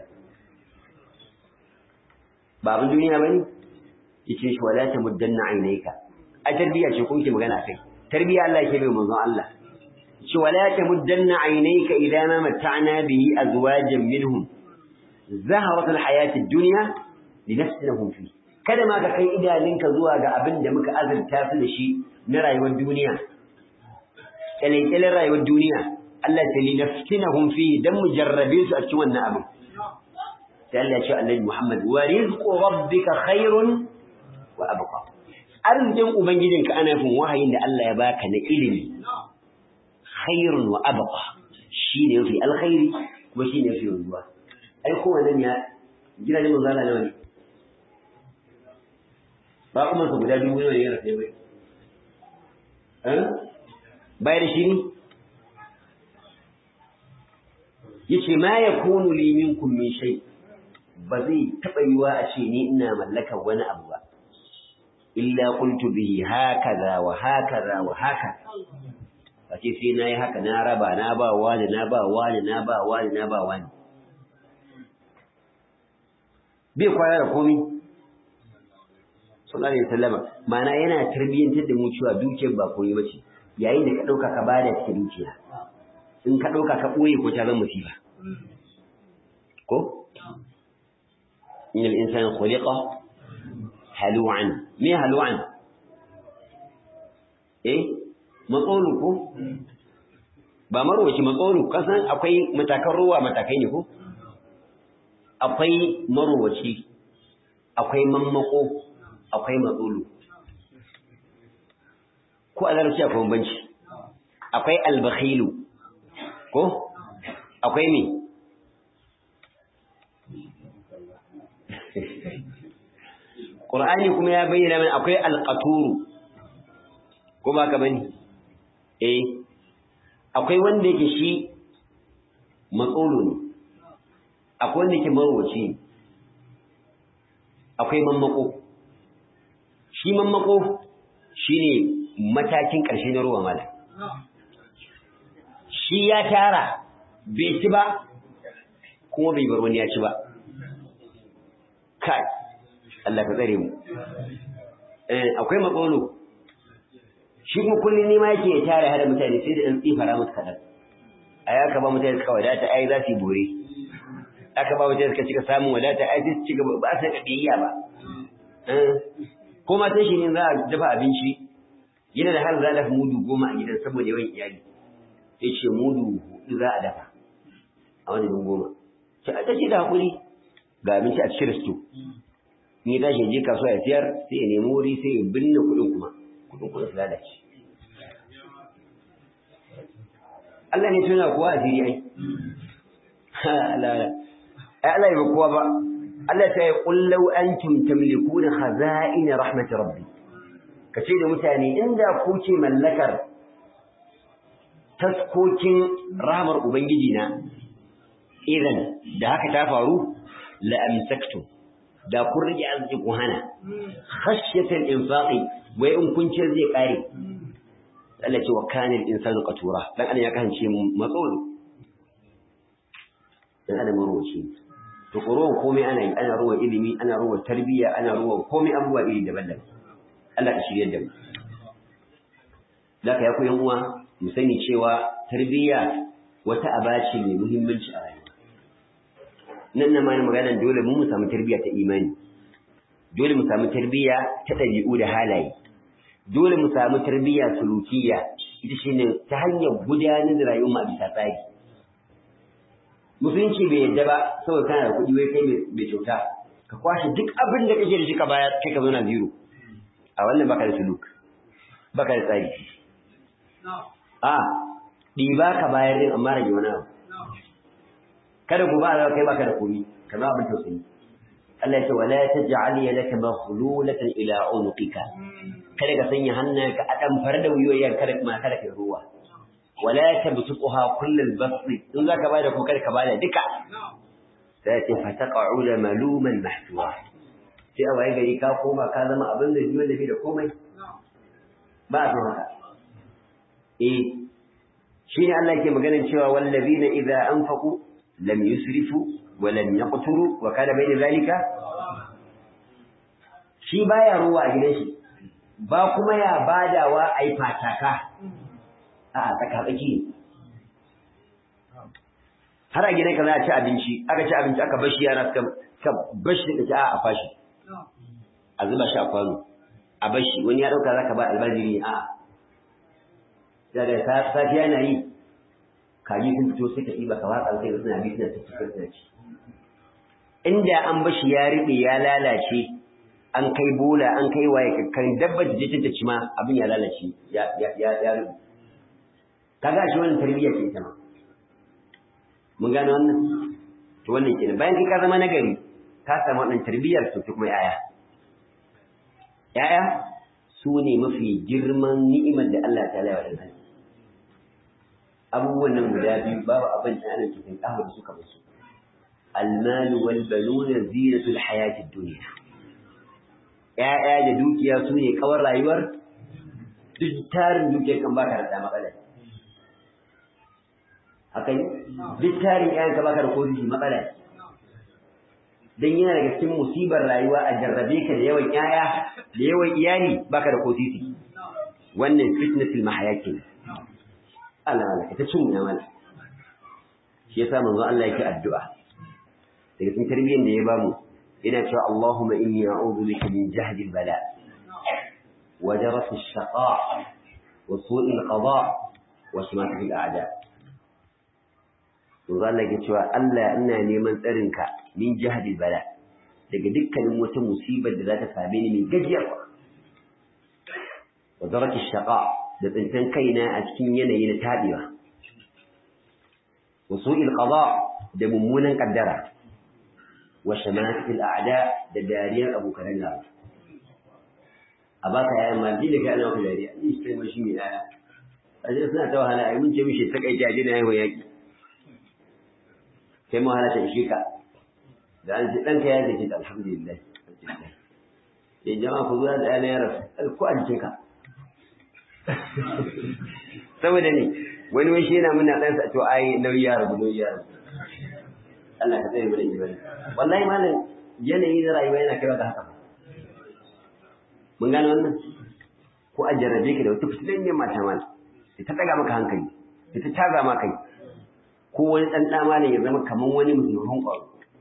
ba abin duniya bane yace shi wala ta muddanna ainaka a tarbiya ce kun ke magana kai tarbiya Allah yake bai manzon Allah shi wala ta muddanna ainaka idan ma mata'na bihi azwajan minhum zaharat alhayat ad-dunya linafsinahum fi kada ma ka kai idaninka zuwa ga abin da muka azurta su da shi na rayuwar duniya kyalekyalen rayuwar duniya Allah ta linafsinahum fi dan mu jarrabe su a cikin wannan abin sai Allah ya ce Annabi Muhammad wa rizqu rabbika khairun wa abqa arzikin ubangijinka ana fin wahayin da Allah ya baka na ilimi khairun wa abqa shine yafi alkhairi kuma shine yafi wanzuwa ai ko wannan ya gidajen manzo Allah nawa ne ba kuma su guda dubu ne ya rafe bai eh bai da shi ne yace ma yakunu li minkum min shay ba zai taba yiwa a ce ni ina mallakar wani abu ba illa qultu bihi hakaza wa hakaza wa hakaza kace sai nayi haka na raba na ba wani na ba wani na ba wani na ba wani bai kwana da komai sallallahu alaihi wasallam ma'ana yana tarbiyyantar da mu cewa dukiyar ba komai bace yayin da ka dauka ka bada cikin dukiya in ka dauka ka boye ko ta zama musiba ko innal insana khuliqa halu'an me halu'an eh matsolu ko ba marwaci matsolu kasan akwai matakan ruwa matakai ne ko akwai marwaci akwai mammako akwai matsolu ko a zarci akwai bambanci akwai albakhilu ko akwai me Qur'ani kuma ya bayyana mana akwai alqaturu ko ba ka bane eh akwai wanda yake shi matsolo ne akwai wanda yake marwaci ne akwai mammako shi mammako shine matakin ƙarshe na ruwa mala shi ya tara bai ci ba kuma bai bar wani ya ci ba kai Allah ka tsare mu eh akwai matsolo shi kuma kullum ne ma yake ya tare hada mutane sai da ɗan tsifara musu kaɗan a ya ka ba mutane suka wadata ai za su yi bore aka ba mutane suka cika samun wadata ai sai su ci gaba ba su ga biyayya ba ko ma sai shi ne za a dafa abinci yana da har za a dafa mudu goma a gidan saboda yawan iyali sai ce mudu hudu za a dafa a wani goma ce a tashi da haƙuri ga abinci a cikin sto in ya tashi je kasuwa ya siyar sai ya nemi wuri sai ya binne kuɗin kuma kuɗin kuɗin su lalace Allah ne tuna kowa a fili ai Allah Allah ya kowa ba Allah ta yi kullau antum tamlikuna khaza'in rahmat rabbi kace da mutane inda ku ce mallakar taskokin rahmar ubangiji na idan da haka ta faru la amsaktum da kun rage arziki ku hana khashyatan infaqi wai in kun ce zai kare Allah ce wa kana al-insanu qatura dan Allah ya kasance matsolo dan adam ruwaci to ruwan komai ana yi ana ruwan ilimi ana ruwan tarbiyya ana ruwan komai abubuwa iri daban-daban Allah ka shirye da mu zaka ya ku yan uwa mu sani cewa tarbiyya wata aba ce mai muhimmanci a rayuwa nan na mana magana dole mu mu samu tarbiyya ta imani dole mu samu tarbiyya ta ɗabi'u da halaye dole mu samu tarbiyya sulukiyya ita shine ta hanyar gudanar da rayuwar mu a bisa tsari musulunci bai yadda ba saboda kana da kuɗi wai kai mai kyauta ka kwashe duk abin da kake da shi ka bayar kai ka zauna zero a wannan baka da suluk baka da tsari a ɗiba ka bayar din amma rage wani abu kada ku ba a kai baka da komi kamar abin tausayi Allah ya ce wala taj'al yadaka maghlulatan ila unuqika kada ka sanya hannunka a damfar da wuyoyin kada kuma kada ka ruwa wala tabsuqha kullal basti in zaka bada ku kada ka bada duka sai ce fataqa'u maluman mahsura sai a waye gari ka koma ka zama abin da jiyo da bai da komai ba a haka eh shine Allah yake maganar cewa wallazina idza anfaqu lam yusrifu wa lam yaqturu wa kana bayna zalika shi baya ruwa a gidan shi ba kuma ya badawa ai fataka a tsaka tsaki har a gidan ka za a ci abinci aka ci abinci aka bashi yana suka bashi da ta a fashi a zuba shi a kwano a bashi wani ya dauka zaka ba albajiri a da da safiya na yi kaji sun fito suka ɗiba ka watsa sai suna bi suna cikin suna ci inda an bashi ya riɓe ya lalace an kai bola an kai waye kan dabba da jikin ta ci ma abin ya lalace ya ya ya riɓe kaga shi wannan tarbiyya ce ita ma mun gane wannan to wannan kenan bayan kai ka zama nagari ka samu wannan tarbiyyar to kuma yaya yaya su ne mafi girman ni'imar da Allah ta laiwa da abubuwan nan guda biyu babu abin da ana cikin kawo da suka musu المال والبنون زينة الحياة الدنيا ‘ya'ya da dukiya su ne kawar rayuwar duk tarin dukiya kan baka da matsala haka yi duk tarin ‘ya'yan ka baka da kodiji matsala don yana daga cikin musibar rayuwa a jarrabe ka da yawan ‘ya'ya da yawan iyali baka da kodiji wannan fitnatul mahaya ke Allah Allah ta cin ya mana shi yasa manzo Allah yake addu'a daga cikin tarbiyyar da ya bamu ina cewa Allahumma inni a'udhu bika min jahdi al-bala wa daras ash-shaqa wa su'i al-qada wa shimat al-a'da to Allah yake cewa Allah ina neman tsarin ka min jahdi al-bala daga dukkanin wata musibar da za ta same ni mai gajiyarwa wa daras ash-shaqa da tsintan kaina a cikin yanayi na tabewa wa su'i al-qada da mummunan kaddara وشماتة الأعداء داريا أبو كرنجا أباك يا أما دي لك أنا وكل داريا إيش كان مشي من آية أجل سنة توها لا من جميع شيء تكأي جاجنا هو يجي كما هلا تشيكا لأن لأنك يا زيد الحمد لله يا جماعة خذوا هذا أنا يا رب الكوان شيكا saboda ne wani wani shi yana muna ɗansa to ai nauyi ya rabu nauyi ya rabu Allah ka tsare mu da imani wallahi malam yanayi na rayuwa yana kaiwa ga haka mun gane wannan ko a jarrabe ka da wata fitilan mata mal ta daga maka hankali ta taga maka kai ko wani dan da malam ya zama kaman wani musulmin kwaro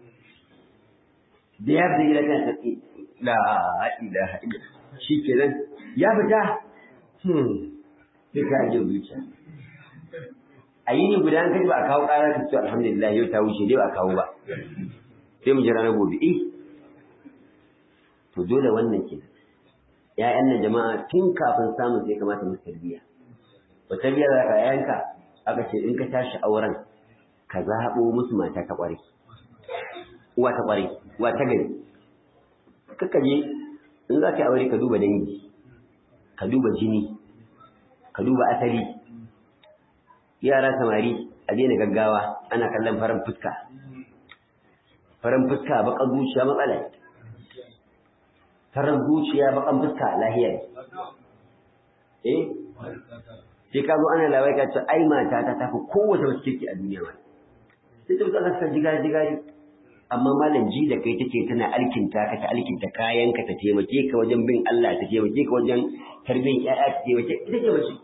da ya fita gida kan tsaki la ilaha illa shikenan ya fita hmm sai ka ajiye zuciya a yi ni guda kaji ba a kawo ƙara ta ce alhamdulillah yau ta wuce dai ba a kawo ba sai mu jira na gobe eh to dole wannan ke ƴaƴan nan jama'a tun kafin samun sai kamata mu tarbiyya ba tarbiyya za ka ƴaƴanka aka ce in ka tashi auren ka zaɓo musu mata ta ƙware uwa ta ƙware uwa ta gari kaka je in za ka yi aure ka duba dangi ka duba jini ka duba asali yara samari a daina gaggawa ana kallon farin fuska farin fuska bakan zuciya matsala farin zuciya bakan fuska lahiya eh sai ka zo ana lawai ka ce ai mata ta tafi kowace mace kirki a duniya ma sai ta Allah ta jiga jiga amma malam ji da kai take tana alkinta ka ta alkinta kayanka ta taimake ka wajen bin Allah ta taimake ka wajen tarbiyyar ƴaƴa ta taimake ita ce mace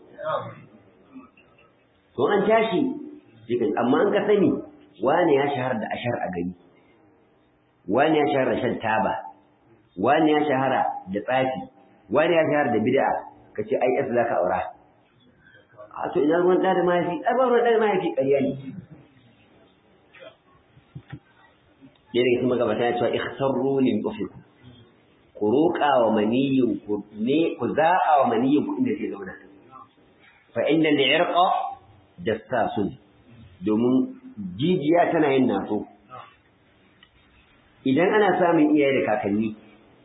to an tashi amma an ka sani wani ya shahara da ashar a gari wani ya shahara da shan taba wani ya shahara da tsafi wani ya shahara da bid'a kace ai as zaka aura a to ina ruwan da mahaifi ai ba ruwan da mahaifi ƙarya ne yana yi kuma gabata ya cewa ikhtarru lil ufiq ku roƙa wa maniyin ku ne ku za'a wa maniyin ku inda zai zauna fa inna al-irqa jassasun domin jijiya tana yin naso idan ana samun iyaye da kakanni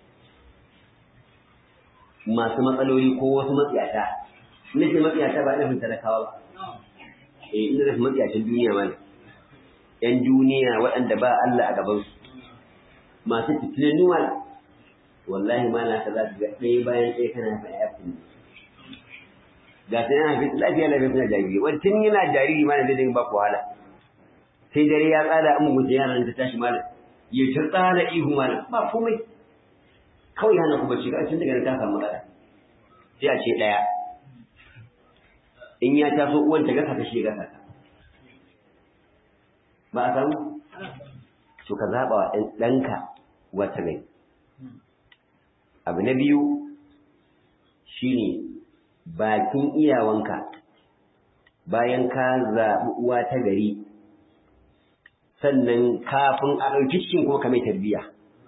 masu matsaloli ko wasu matsiyata nake matsiyata ba nufin talakawa ba eh ina nufin matsiyatan duniya ma ‘yan duniya waɗanda ba Allah a gabansu, masu fitilannuwa wallahi ma na ka za su ga ɗaya bayan ɗaya kana haifa ya fi ga sai yana haifi lafiya lafiya suna jariri wani tun yana jariri ma na zai dinga ba ku wahala sai dare ya tsada an mugunta yaran ta tashi malam ya ta tsada ihu malam ba komai kawai hana ku bacci ga tun daga nan ta samu matsala sai a ce ɗaya in ya taso uwan ta gasa ta shi gasa ta ba a samu to ka zaɓa wa ɗanka wata rai abu na biyu shine bakin iyawanka bayan ka zaɓi uwa ta gari sannan kafin a ɗauki cikin kuma ka mai tarbiyya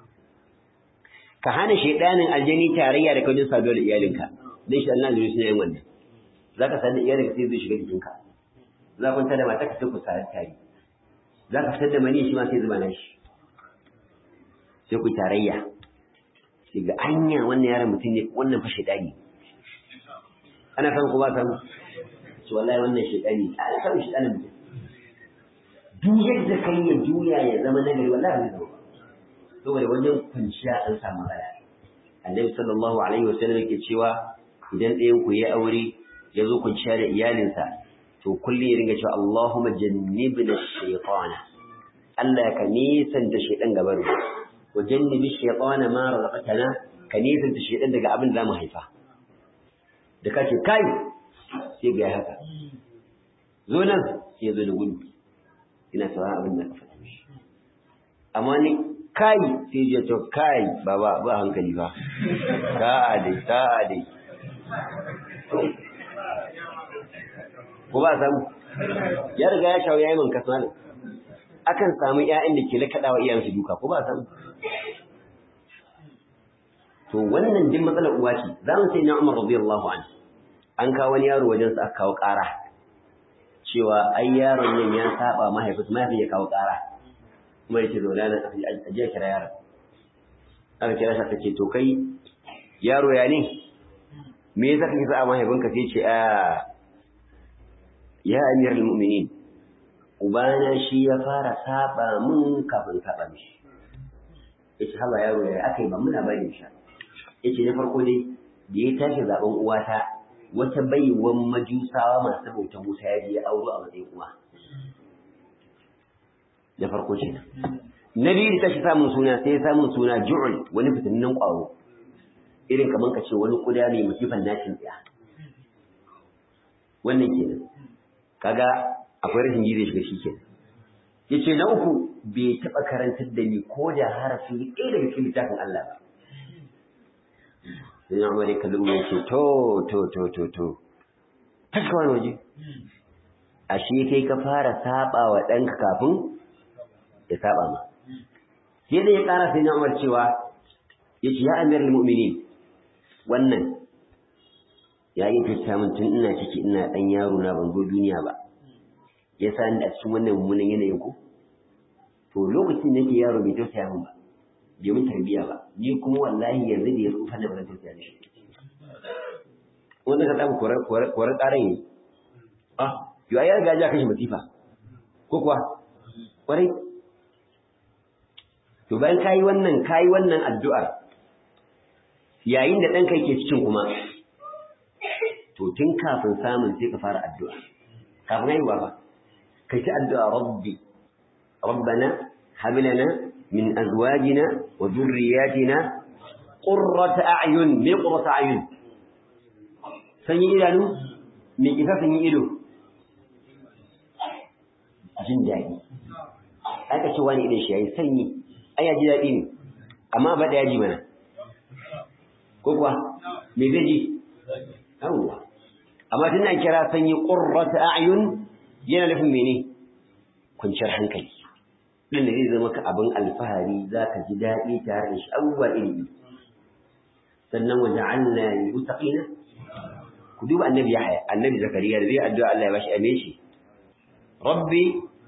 ka hana shaidanin aljani tarayya da kawai saduwa da iyalinka don shi Allah zai suna yin wannan za ka sadu da iyalinka sai zai shiga jikinka za ku kwanta da mata ka sai ku tare tare za ka fitar da mani shi ma sai zuba na shi sai ku tarayya sai ga anya wannan yaron mutum ne wannan fa shaidani ana san ko ba san to wallahi wannan shaidani ana san shaidanin mutum duk yadda kai ya juya ya zama nagari wallahi bai zama saboda wajen kwanciya an samu matsala annabi sallallahu alaihi wasallam yake cewa idan ɗayan ku ya aure ya zo kwanciya da iyalinsa to kullum ya ringa cewa Allahumma jannibna shaytana Allah ka nisanta shaytan gaban mu wa jannibi shaytana ma razaqtana ka nisanta shaytan daga abin da mu haifa da kace kai sai ga haka zo nan sai zo da gudu ina sauraron abin da ka faɗa mishi amma ni kai sai je to kai baba ba hankali ba sa'a dai sa'a dai ko ba samu ya riga ya shawo yayi man kasa akan samu ƴaƴan da ke lakaɗawa iyayensu duka ko ba samu to wannan din matsalar uwa ce za mu sai na Umar radiyallahu anhu an kawo wani yaro wajen sa aka kawo ƙara cewa ai yaron nan ya saba mahaifinsa mahaifin ya kawo ƙara kuma yake zaune nan a je kira yaron aka kira shi aka ce to kai yaro ya ne me yasa kake sa mahaifinka sai ce a ya amiral mu'minin ubana shi ya fara saba mun kafin saba mishi yace haba yaro ya akai ba muna bari shi yace na farko dai da ya tashi zaben uwata wata baiwan majusawa masu bautan Musa ya je ya auro a matsayin uwa na farko ce na biyu da tashi samun suna sai ya samun suna ju'ul wani fitinin kwaro irin kaman ka ce wani kuda mai musifan nashin tsaya wannan kenan kaga akwai rashin gizo shiga shi kenan yace na uku bai taba karantar da ni ko da harafi ɗaya daga cikin littafin Allah ba sai na umar kallon ya ce to to to to to tashi wani waje ashe kai ka fara saba wa ɗanka kafin ya saba ma sai da ya ƙara sai na umar cewa ya ce ya amir mu'minin wannan ya yi fita min tun ina ciki ina ɗan yaro na ban zo duniya ba ya sa ni a cikin wannan mummunan yanayin ku to lokacin da yake yaro bai tausaya min ba bai mun tarbiya ba ni kuma wallahi yanzu da ya tsufa na ba zan tausaya da shi wanda ka samu korar ƙaran yi ah yau ya riga ja kashi masifa ko kuwa kwarai to bayan kayi wannan kayi wannan addu'ar yayin da ɗanka yake cikin kuma to tun kafin samun sai ka fara addu'a kafin haihuwa ba kai ta addu'a rabbi rabbana hab lana min azwajina wa dhurriyyatina qurrata a'yun me qurrata a'yun sanyi idanu me kisa sanyi ido jin daɗi aka ce wani idan shi yayi sanyi ai ya ji daɗi ne amma ba da yaji mana ko kuwa me zai ji yawwa amma tun an kira sanyi qurrata a'yun yana nufin mene kwanciyar hankali din da zai zama ka abin alfahari zaka ji daɗi tare da shi abubuwa iri sannan wa ja'alna lil muttaqina ku duba annabi Yahya annabi Zakariya da zai addu'a Allah ya bashi ame shi rabbi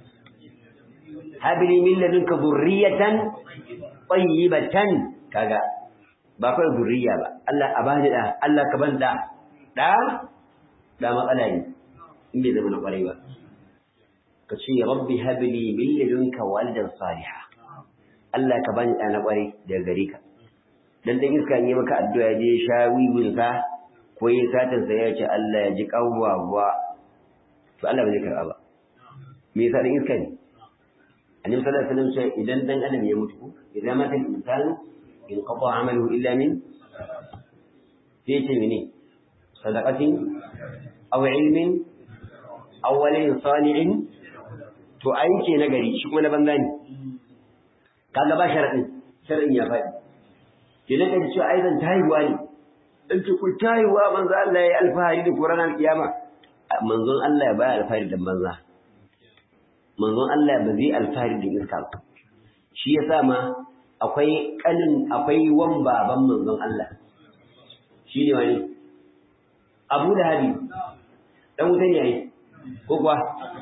habli min ladunka dhurriyatan tayyibatan kaga ba kai dhurriya ba Allah a bani da Allah ka ban da da da matsala ne in bai zama na kwarai ba ka ce rabbi habli min ladunka walidan salihah Allah ka bani da na kwarai daga gare ka dan dan iska yi maka addu'a je sha wiwin ka ko yi satin sa ya ce Allah ya ji kawwawa to Allah ba zai karba ba me yasa dan iska ne annabi sallallahu alaihi wasallam ce idan dan adam ya mutu idan mata al-insan in qata amaluhu illa min sai ce mene sadaqatin aw ilmin aw walin salihin to aiki na gari shi kuma na banza ne kaga ba sharadin sharadin ya faɗi kenan kace cewa ai zan tayiwa ne in ce ku tayiwa manzo Allah ya alfahari da Qur'an al-kiyama manzon Allah ya baya alfahari da banza manzon Allah ba zai alfahari da iska ba shi yasa ma akwai kanin akwai wan baban manzon Allah shi ne wani Abu Lahabi dan wuta ne yayi ko kuwa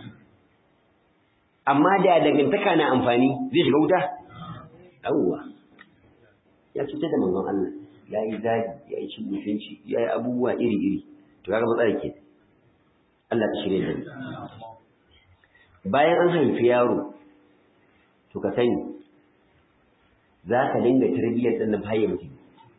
amma da dangantaka na amfani zai shiga wuta yawwa ya cutar da manzon Allah ya yi zagi ya yi cin mutunci ya yi abubuwa iri-iri to kaga matsala ke Allah ta shirye da bayan an haifi yaro to ka sani za ka dinga tarbiyyar ɗan nan haye mutum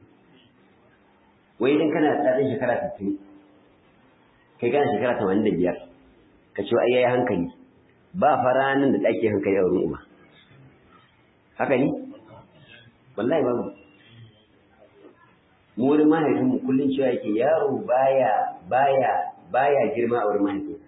wai idan kana da ɗan shekara 60 kai kana shekara 85 ka ce ai yayi hankali ba faranin da ɗake hankali a wurin uba haka ne wallahi babu mu wurin mahaifinmu kullum cewa yake yaro baya baya baya girma a wurin mahaifinsa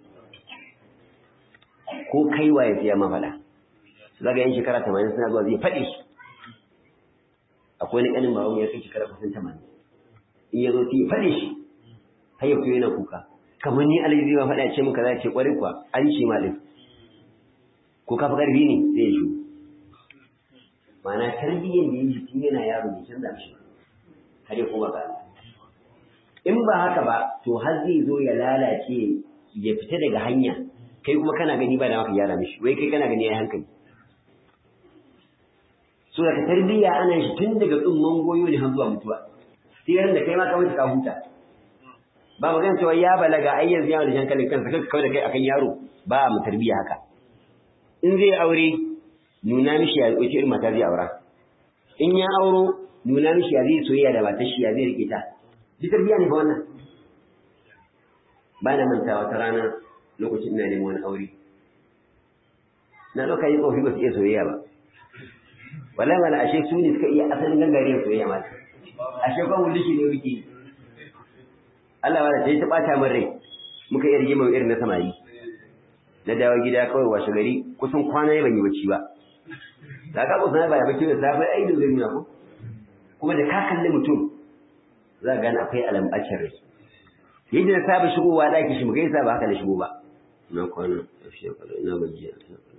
ko kai waye sai ya ma faɗa zaga yan shekara 80 suna zuwa zai faɗi su akwai wani ƙanin baban ya kai shekara kusan 80 in ya zo sai ya faɗi shi har ya fito yana kuka kamar ni alaji zai ma faɗa ce muka za ce ƙwarai kuwa an ce ma ɗin ko ka fi ƙarfi ne sai ya shigo ma'ana tarbiyyar da ya yi tun yana yaro bai canza mishi har ya koma ga in ba haka ba to har zai zo ya lalace ya fita daga hanya kai kuma kana gani ba da maka gyara mishi wai kai kana gani yayi hankali so daga tarbiyya ana shi tun daga tsumman goyo ne har zuwa mutuwa sai ran da kai ma ka mutu ka huta ba magana cewa ya balaga ai yanzu yana da hankalin kansa kanka kawai da kai akan yaro ba mu tarbiyya haka in zai aure nuna mishi ya wace irin mata zai aura in ya auro nuna mishi ya zai soyayya da matar shi ya zai rike ta duk tarbiyya ne fa wannan ba na manta wata rana lokacin ina neman wani aure na ɗauka yi tsofi ba su iya soyayya ba wallahi wala ashe su ne suka iya asalin gangariyar soyayya ma ashe kwan wuli shi ne muke Allah wala sai ta ɓata min rai muka iya rigima irin na samari na dawo gida kawai washe gari kusan kwana ban yi bacci ba da ka kusa ba ya bacci da safe ai da zai nuna ko kuma da ka kalli mutum za ka gane akwai alambacin rai yadda na saba shigowa ɗaki shi mu gaisa ba haka da shigo ba na kwana ƙarshe kwallo ina gajiya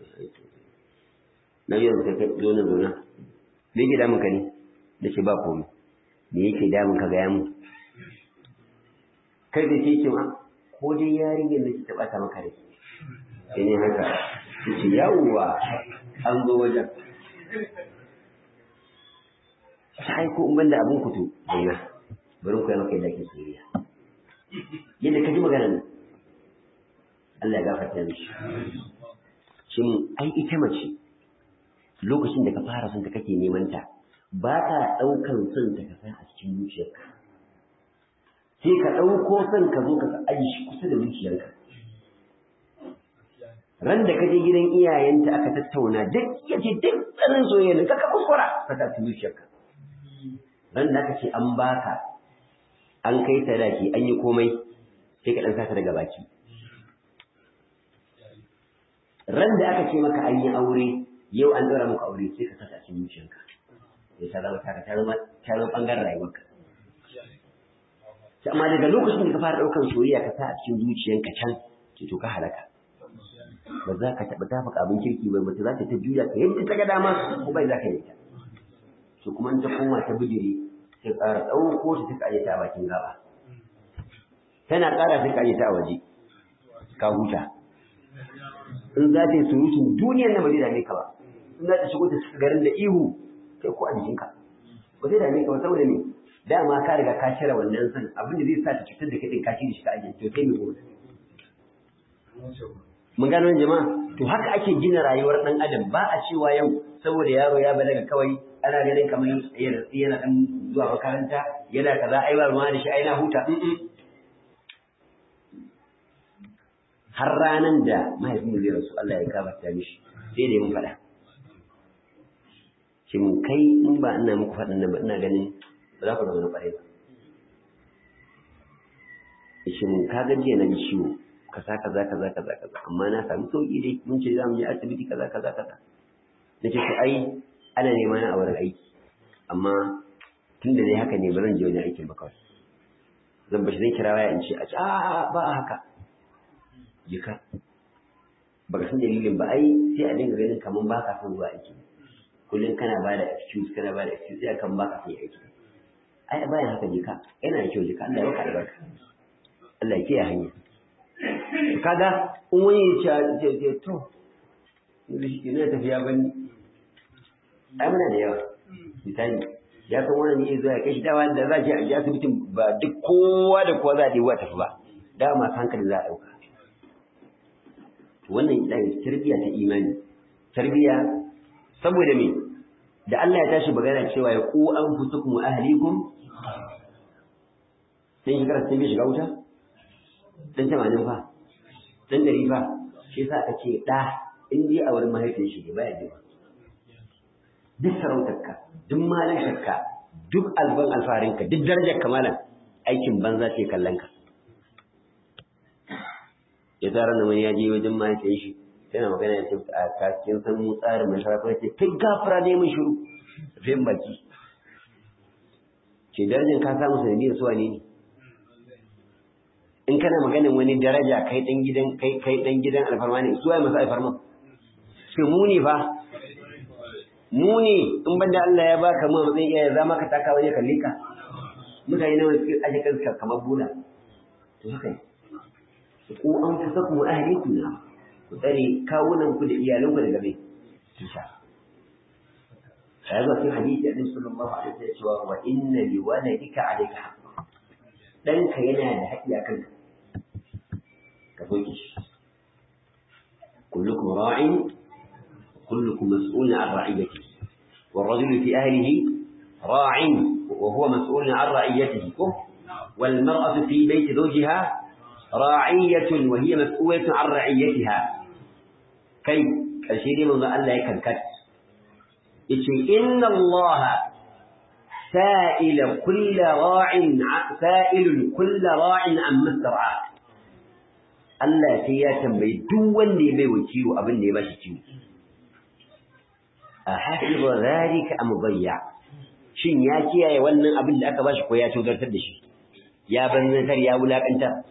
na yau ka kai zo na zauna me yake damun ka ne da ce ba komai me yake damun ka gaya mu kai da ce ce ma ko dai yarinyar da ta ɓata maka rai sai ne haka ce yawwa an zo wajen sai ko in banda abin kutu zauna bari ku yi maka yadda ake soyayya yadda ka ji magana nan Allah ya gafarta mishi shin ai ita mace lokacin da ka fara son ta kake neman ta ba ka ɗaukan son ta ka san a cikin zuciyarka sai ka ɗauko son ka zo ka aji shi kusa da zuciyarka ran da ka je gidan iyayenta aka tattauna duk ya ce duk tsanin soyayya ka ka kuskura ka ta zuciyarka ran da aka ce an baka an kai sadaki an yi komai sai ka dan sata daga baki ran da aka ce maka an yi aure yau an ɗora maka aure sai ka sata cikin zuciyarka sai ta zama taka ta zama ta zama bangaren rayuwarka amma daga lokacin da ka fara ɗaukar soyayya ka sa a cikin zuciyarka can ce to ka halaka ba za ka taɓa tafaka abin kirki ba mace za ta ta juya ka yadda ta ga dama ko bai za ka yi ta to kuma in ta koma ta bijiri sai ƙara ɗauko ta ta aje ta a bakin gaba tana ƙara sai ka aje ta a waje ka huta in za ta yi surutun duniyar na ba zai dame ka ba in za ta shigo ta garin da ihu kai ko a jikinka ba zai dame ka ba saboda me dama ka riga ka cire wannan san abin da zai sa ta cutar da kai ka ci da shi ka aje to sai me gobe mun gano jama'a to haka ake gina rayuwar dan adam ba a cewa yau saboda yaro ya balaga kawai ana ganin kamar yana yana dan zuwa makaranta yana kaza ai ba ruwa da shi ai na huta har ranan da mahaifin zai rasu Allah ya gafarta mishi sai da mun faɗa shin kai in ba ina muku faɗin nan ba ina ganin ba za ku zama na ƙwarai ba shin ka ga jiya na ji ciwo kaza kaza kaza kaza kaza amma na sami sauki dai mun ce za mu je asibiti kaza kaza kaza na ce to ai ana nema na a wurin aiki amma tun da dai haka ne ba zan je wani aikin ba kawai zan bashi zan kira waya in ce a ce a ba a haka jika ba ka san dalilin ba ai sai a dinga ganin kamar ba ka son zuwa aiki kullum kana ba da excuse kana ba da excuse sai kan ba ka son aiki ai bayan haka jika yana da kyau jika Allah ya baka albarka Allah ya kiyaye hanya kaga in wani ya ce ce to ina tafiya bani ai muna da yawa misali ya san wani ne zuwa kai shi dawa da za a je a ji asibitin ba duk kowa da kowa za a ɗewa tafi ba da masu hankali za a ɗauka wannan ita ne tarbiyya ta imani tarbiyya saboda me da Allah ya tashi magana cewa ya ku an fusukum wa ahlikum sai shekara sai bai shiga wuta dan tamanin fa dan dari fa shi yasa aka ce da in dai a wurin mahaifin shi ba ya ba duk sarautarka duk malinka duk alban alfarinka duk darajar kamalan aikin banza ce kallon ka ya tsara da wani ya je wajen mahaifin shi yana magana ya ce a kakin san mu tsarin mai sharafa ce kai gafara ne mun shiru zai baki ce darajar ka samu sanadiyar suwa ne ne in kana maganin wani daraja kai dan gidan kai kai dan gidan alfarma ne su ai masu alfarma sai mu ne fa mu ne in banda Allah ya baka mu matsayin iyaye za maka taka wani kalle ka mutane nawa suke aje kansu kamar bula to haka ne ku an fi saku mu ahlikum na ku tsare kawunan ku da iyalan ku daga mai kisha sai ga cikin hadisi annabi sallallahu alaihi wasallam cewa wa inna li waladika alayka haqq danka yana da haƙƙi a kanka ka soke shi kullukum ra'in kullukum mas'ulun an ra'iyati والرجل في أهله راع وهو مسؤول عن رعيته والمرأة في بيت زوجها راعية وهي مسؤولة عن رعيتها كي الشيء من الله يكنكت إن الله سائل كل راع سائل كل راع عن مسترعى Allah sai ya tambayi duk wanda ya bai wa ciwo abin da ya bashi ciwo. A hasiba zalika am bayya. Shin ya kiyaye wannan abin da aka bashi ko ya tozartar da shi? Ya banzantar ya wulakanta.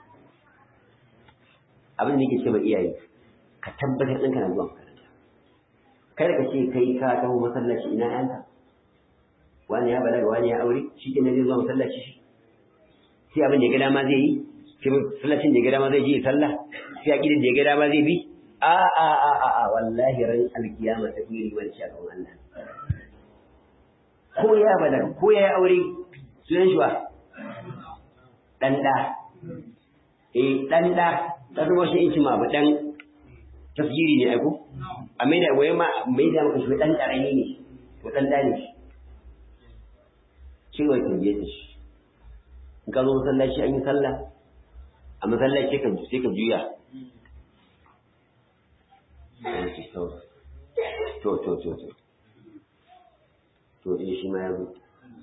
Abin da yake ce ma iyaye ka tabbatar ɗinka na zuwa makaranta. Kada ka ce kai ka taho masallaci ina yanka. wani ya balaga wani ya aure shi ke zai zuwa masallaci shi sai abin da ya ga dama zai yi sai masallacin da ya ga dama zai je ya sallah sai aqidin da ya ga dama zai bi a a a a a wallahi ran alkiyama ta fi riwar shi a kan Allah ko ya balaga ko ya aure sunan shi wa dan da eh dan da ta zama shi in ma ba dan tafsiri ne aiko a mai da waye ma mai da maka shi dan karami ne ko dan da ne shi cewa tambaye ta shi in ka zo masallaci an yi sallah a masallaci ka sai ka juya to to to to to eh shi ma ya zo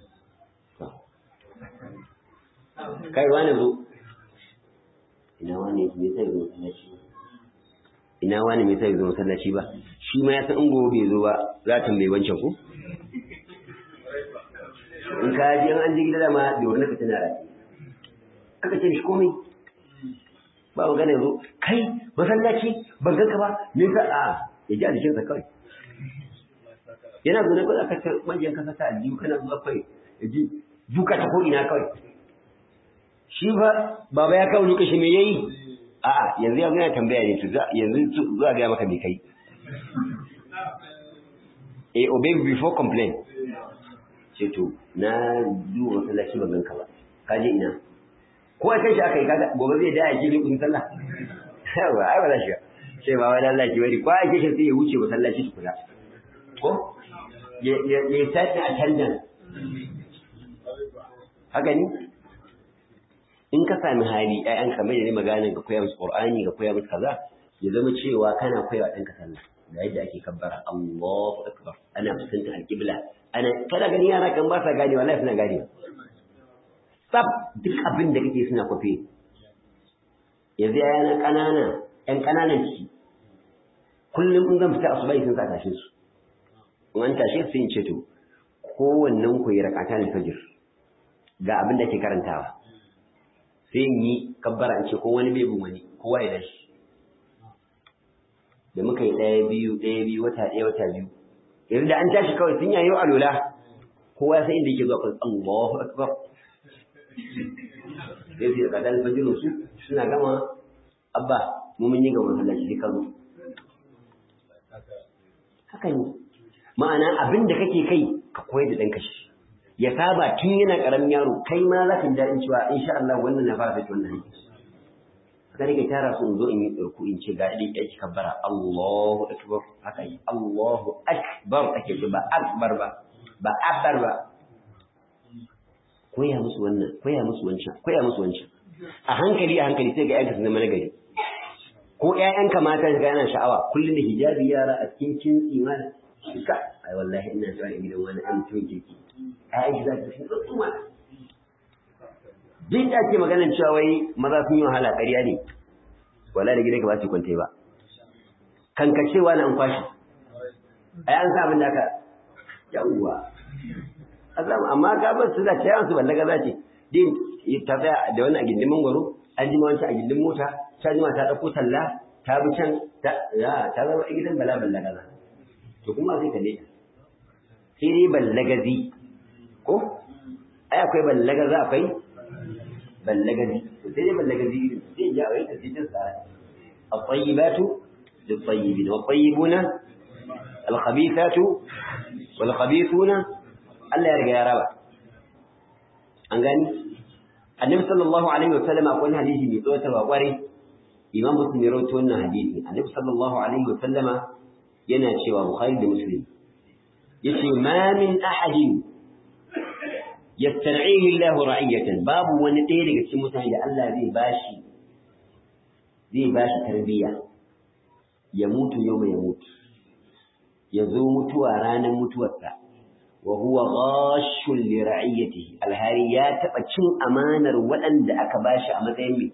kai wani zo ina wani me zai zo masallaci ina wani me zai zo masallaci ba shi ma ya san in gobe bai zo ba za ta mai wancan ko in ka ji an ji gida da ma da wani ka tana rafi aka ce shi komai ba magana yanzu kai masallaci ban ganka ba me ka a ya ji a jikinsa kawai yana zo ne kawai aka ce manyan kasa ta aljihu kana zuwa kawai ya ji duka ta ko ina kawai shi ba baba ya kawo lokaci me yayi a'a yanzu ya yana tambaya ne to yanzu zuwa ga maka me kai eh obey before complain ce to na duba masallaci ban ganka ba ka je ina ko a kai shi aka yi kaga gobe zai da ya je kun sallah yawa ai ba za shi sai ba wai Allah ki bari ko a kai shi sai ya wuce masallaci su kula ko ya ya ya sai attendance haka ni in ka sami hali ƴaƴan kamar da ne maganin ka koya musu Qur'ani ka koya musu kaza ya zama cewa kana koya wa ɗanka sallah da yadda ake kabbara Allahu akbar ana fuskantar alƙibla ana kada gani yara kan ba sa gane wallahi suna gane sab duk abin da kake suna kwafe yanzu yana ƙanana ƴan ƙananan ciki kullum in zan fita asuba sun sa tashin su in an tashe su in ce to kowannen ku yi rakata ne fajir ga abin da ke karantawa sai in yi kabbara in ce ko wani bai bin wani kowa ya dashi da muka yi ɗaya biyu ɗaya biyu wata ɗaya wata biyu yanzu da an tashi kawai sun yayo alola kowa sai inda yake zuwa kan Allahu akbar sai su da kadan fajirin su suna gama abba mu mun yi ga masallaci sai ka zo haka ne ma'ana abin da kake kai ka koyar da ɗanka shi ya saba tun yana ƙaramin yaro kai ma za ka ji daɗin cewa insha Allah wannan na fara fita wannan aiki haka nake tara su in zo in yi ɗauku in ce ga ɗin ɗaki kabbara Allahu akbar haka yi Allahu akbar ake ce ba akbar ba ba akbar ba koya musu wannan koya musu wancan koya musu wancan a hankali a hankali sai ga ƴaƴanka su zama nagari ko ƴaƴanka mata ga yana sha'awa kullum da hijabi yara a cikin kintsi ma ka ai wallahi ina zuwa gidan wani an tun kirki ƴaƴan shi za su fi tsuma Jin da ake maganar cewa wai maza sun yi wahala ƙarya ne, wala da gidan ka ba su kwantai ba. Kankacewa na an kwashi, a yi an sa abin da aka yawuwa. Azam amma ka bar su da ce yawan su ballaga za ce, din ta tsaya da wani a gindin mangwaro, an jima wancan a gindin mota, ta jima ta ɗauko talla, ta bi can, ta zama a gidan bala ballaga za. To kuma sai ka ne. Sai dai ballagazi, ko? Ai akwai ballagaza akwai ballagazi sai dai ballagazi zai ja wai tafsirin sa at-tayyibatu lit-tayyibin wat-tayyibuna al-khabithatu wal-khabithuna Allah ya riga ya raba an gani annabi sallallahu alaihi wa sallam akwai hadisi mai tsawo ta kware imam muslim ya rawaito wannan hadisi annabi sallallahu alaihi wa sallama yana cewa bukhari da muslim yace ma min ahadin yastar'ihi Allahu ra'iyatan babu wani ɗaya daga cikin mutane da Allah zai bashi zai bashi tarbiyya ya mutu yau ya mutu ya zo mutuwa ranar mutuwarsa wa huwa ghashun li ra'iyatihi alhari ya taba cin amanar waɗanda aka bashi a matsayin me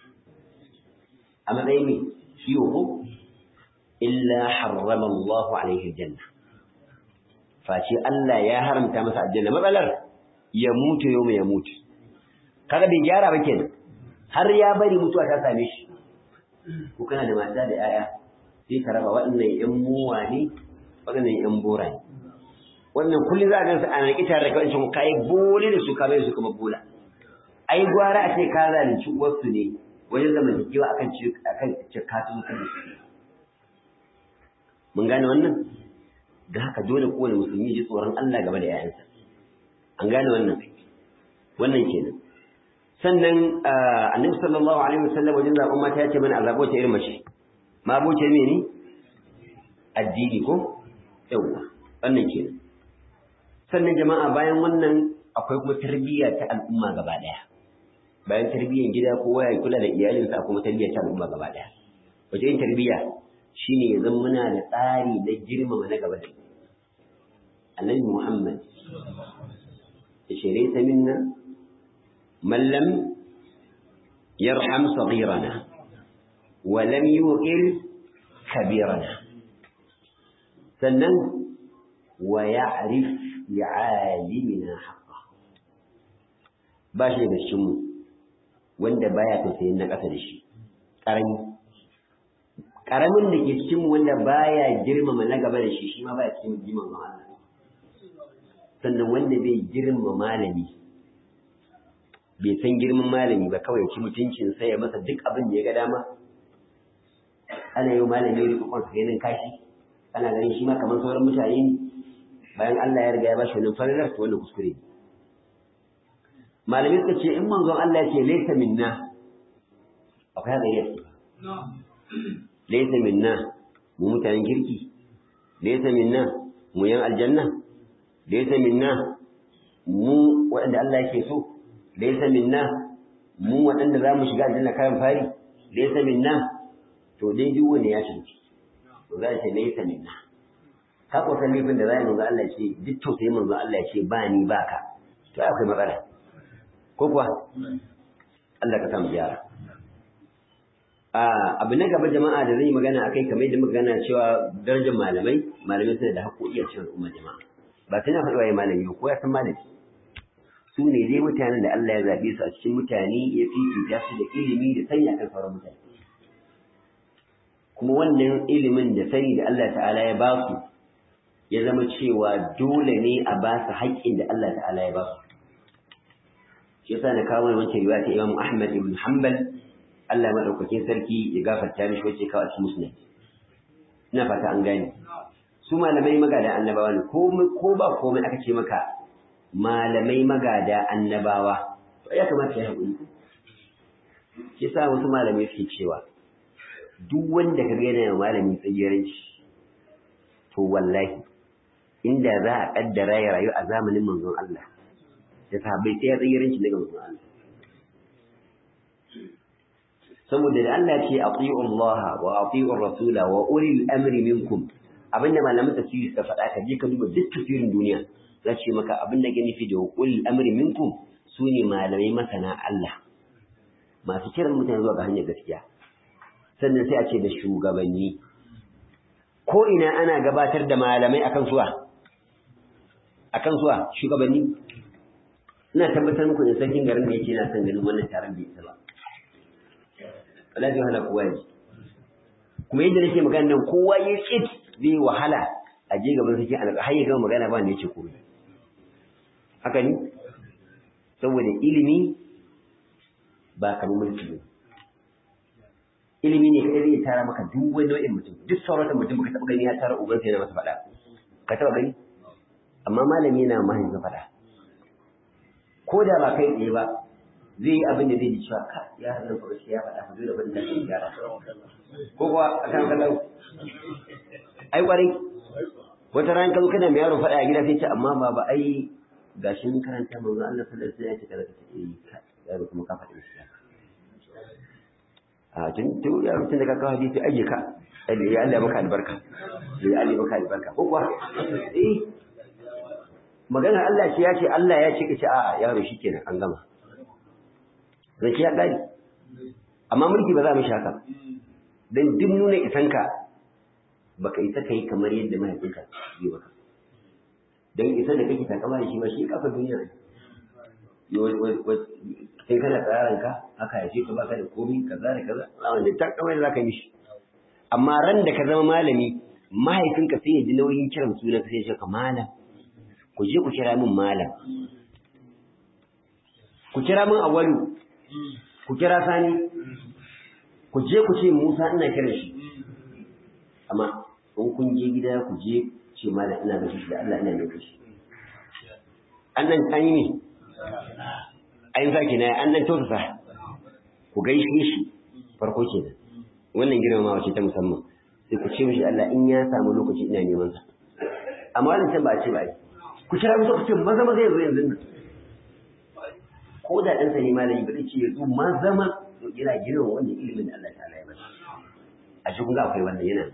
a matsayin me shi ko illa harrama Allahu alaihi aljanna face Allah ya haramta masa aljanna matsalar ya mutu yau ya mutu kaga bai gyara ba kenan har ya bari mutuwa ta same shi ko kana da mata da yaya sai ka raba waɗannan ƴan muwa ne waɗannan ƴan bora ne wannan kullum za a gansu a naƙi tare da kawai sun kai bole da su ka bai su kuma bola ai gwara a ce ka zalunci uwarsu ne wajen zamantakewa akan ci akan cikatu kan mun gane wannan da haka dole kowane musulmi ji tsoron Allah game da 'ya'yansa an gane wannan wannan kenan sannan annabi sallallahu alaihi wasallam wajen zaɓen mata ya ce mana a zaɓo ta irin mace ma boce ne ni addini ko yawwa wannan kenan sannan jama'a bayan wannan akwai kuma tarbiyya ta al'umma gaba ɗaya bayan tarbiyyar gida kowa ya kula da iyalinsa kuma tarbiyya ta al'umma gaba ɗaya wace yin tarbiyya shine ya zama muna da tsari na girmama na gaba da mu annabi Muhammad ya ce laysa minna man lam yarham saghirana wa lam yuqir kabirana sannan wa ya'rif li'alimina haqqa ba shi da cikin mu wanda baya tausayin na ƙasa da shi ƙarami ƙaramin da ke cikin mu wanda baya girmama na gaba da shi shi ma baya cikin girmama Allah sannan wanda bai girmama malami bai san girman malami ba kawai ci mutuncin sai ya masa duk abin da ya ga dama ana yi malami ya rikon sa yanin kashi ana ganin shi ma kamar sauran mutane ne bayan Allah ya riga ya bashi wannan farilar to wannan kuskure ne malamai suka ce in manzon Allah ya ce laysa minna akwai haka yake laysa minna mu mutanen kirki laysa minna mu yan aljanna laysa minna mu waɗanda Allah yake so laysa minna mu waɗanda za mu shiga aljanna kayan fari laysa minna to dai duk wani ya shiga to za ce laysa minna ka ko san laifin da zai manzo Allah ce duk to sai manzo Allah ce ba ni ba ka to akwai matsala ko kuwa Allah ka samu gyara abu na gaba jama'a da zai magana akai kamar da magana cewa darajar malamai malamai suna da haƙoƙi a cikin al'umma jama'a ba sai na faɗi waye malami ko ya san malami su ne dai mutanen da Allah ya zaɓe su a cikin mutane ya fifita su da ilimi da sanya kan sauran mutane kuma wannan ilimin da sani da Allah ta'ala ya ba su ya zama cewa dole ne a ba su haƙƙin da Allah ta'ala ya ba su shi yasa na kawo wancan riwaya ta Imam Ahmad ibn Hanbal Allah madaukakin sarki ya gafarta mishi wacce kawo a cikin musnad ina fata an gane su malamai magada annabawa ne ko ko ba komai aka ce maka malamai magada annabawa to ya kamata ya haƙuri shi yasa wasu malamai suke cewa duk wanda ka ga yana malami tsagiranci to wallahi inda za a kaddara ya rayu a zamanin manzon Allah da sahabbai sai ya tsagiranci daga manzon Allah saboda da Allah ce ati'u Allah wa ati'u rasula wa ulil amri minkum abinda malaman tafsiri suka faɗa ka je ka duba duk tafsirin duniya za ce maka abin da ke nufi da ulil amri minkum sune malamai masana Allah masu kiran mutane zuwa ga hanyar gaskiya sannan sai a ce da shugabanni ko ina ana gabatar da malamai akan suwa akan suwa shugabanni ina tabbatar muku da sarkin garin da yake na son ganin wannan taron bai isa ba wallahi wahala kowa ne kuma yadda nake magana nan kowa ya tsit zai wahala a je gaban sarkin alƙa har ya gama magana ba wanda yake komai haka ne saboda ilimi ba kamar mulki ne ilimi ne kai zai tara maka duk wani nau'in mutum duk sauratan mutum baka taɓa gani ya tara uban sai na masa faɗa ka taɓa gani amma malami yana mahaifin faɗa ko da ba kai tsaye ba zai yi abin da zai ji cewa ka ya hannun fa ya faɗa fa dole ban da shi gyara ko kuwa a kan kallon ai kwarai wata ran ka zo kana mai yaro faɗa a gida sai ce amma baba ai gashi mun karanta manzo Allah sallallahu alaihi wasallam ya ce kaza ka ce eh yaro kuma ka faɗi shi a tun tun ya rutun da ka kawo hadisi aje ka ya Allah maka albarka ya Allah maka albarka ko kuwa eh magana Allah ce ya ce Allah ya ce ka ce a yaro shikenan an gama zai ce ya gari amma mulki ba za mu shaka dan duk nuna isanka baka isa kai kamar yadda mahaifinka yi baka dan isa da kake takama da shi ba shi kafa duniya sai kana tsarin ka haka ya ce ka baka da komi kaza da kaza a wanda ta kamar za ka yi shi amma ran da ka zama malami mahaifinka sai ya ji nauyin kiran suna sai ya ce ka malam ku je ku kira min malam ku kira min awalu ku kira sani ku je ku ce musa ina kiran shi amma in kun je gida ku je ce malam ina da shi da Allah ina da shi annan an yi ne an zaki na an nan tausasa ku gaishe shi farko kenan wannan girmamawa ce ta musamman sai ku ce mishi Allah in ya samu lokaci ina neman sa amma wannan can ba a ce ba ai ku kira musu ku ce maza maza yanzu yanzu nan ko da ɗansa ne malami ba zai ce yanzu maza ma yana girma wannan ilimin da Allah ta'ala ya masa a cikin ga akwai wannan yana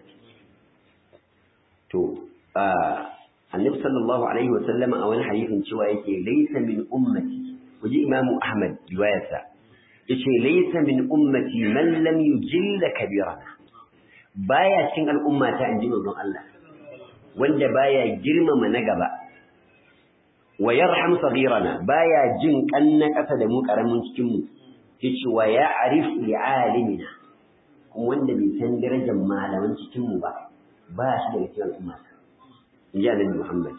to annabi sallallahu alaihi wa sallama a wani hadisin cewa yake laysa min ummati waje imamu ahmad riwayarsa yace laysa min ummati man lam yujilla kabirana baya cin al'umma ta inji manzon Allah wanda baya girmama na gaba wa yarham saghirana baya jin kanna kasa da mu karamin cikin mu yace wa ya'rif li alimina kuma wanda bai san darajar malaman cikin mu ba ba shi da cikin al'umma inji Annabi Muhammad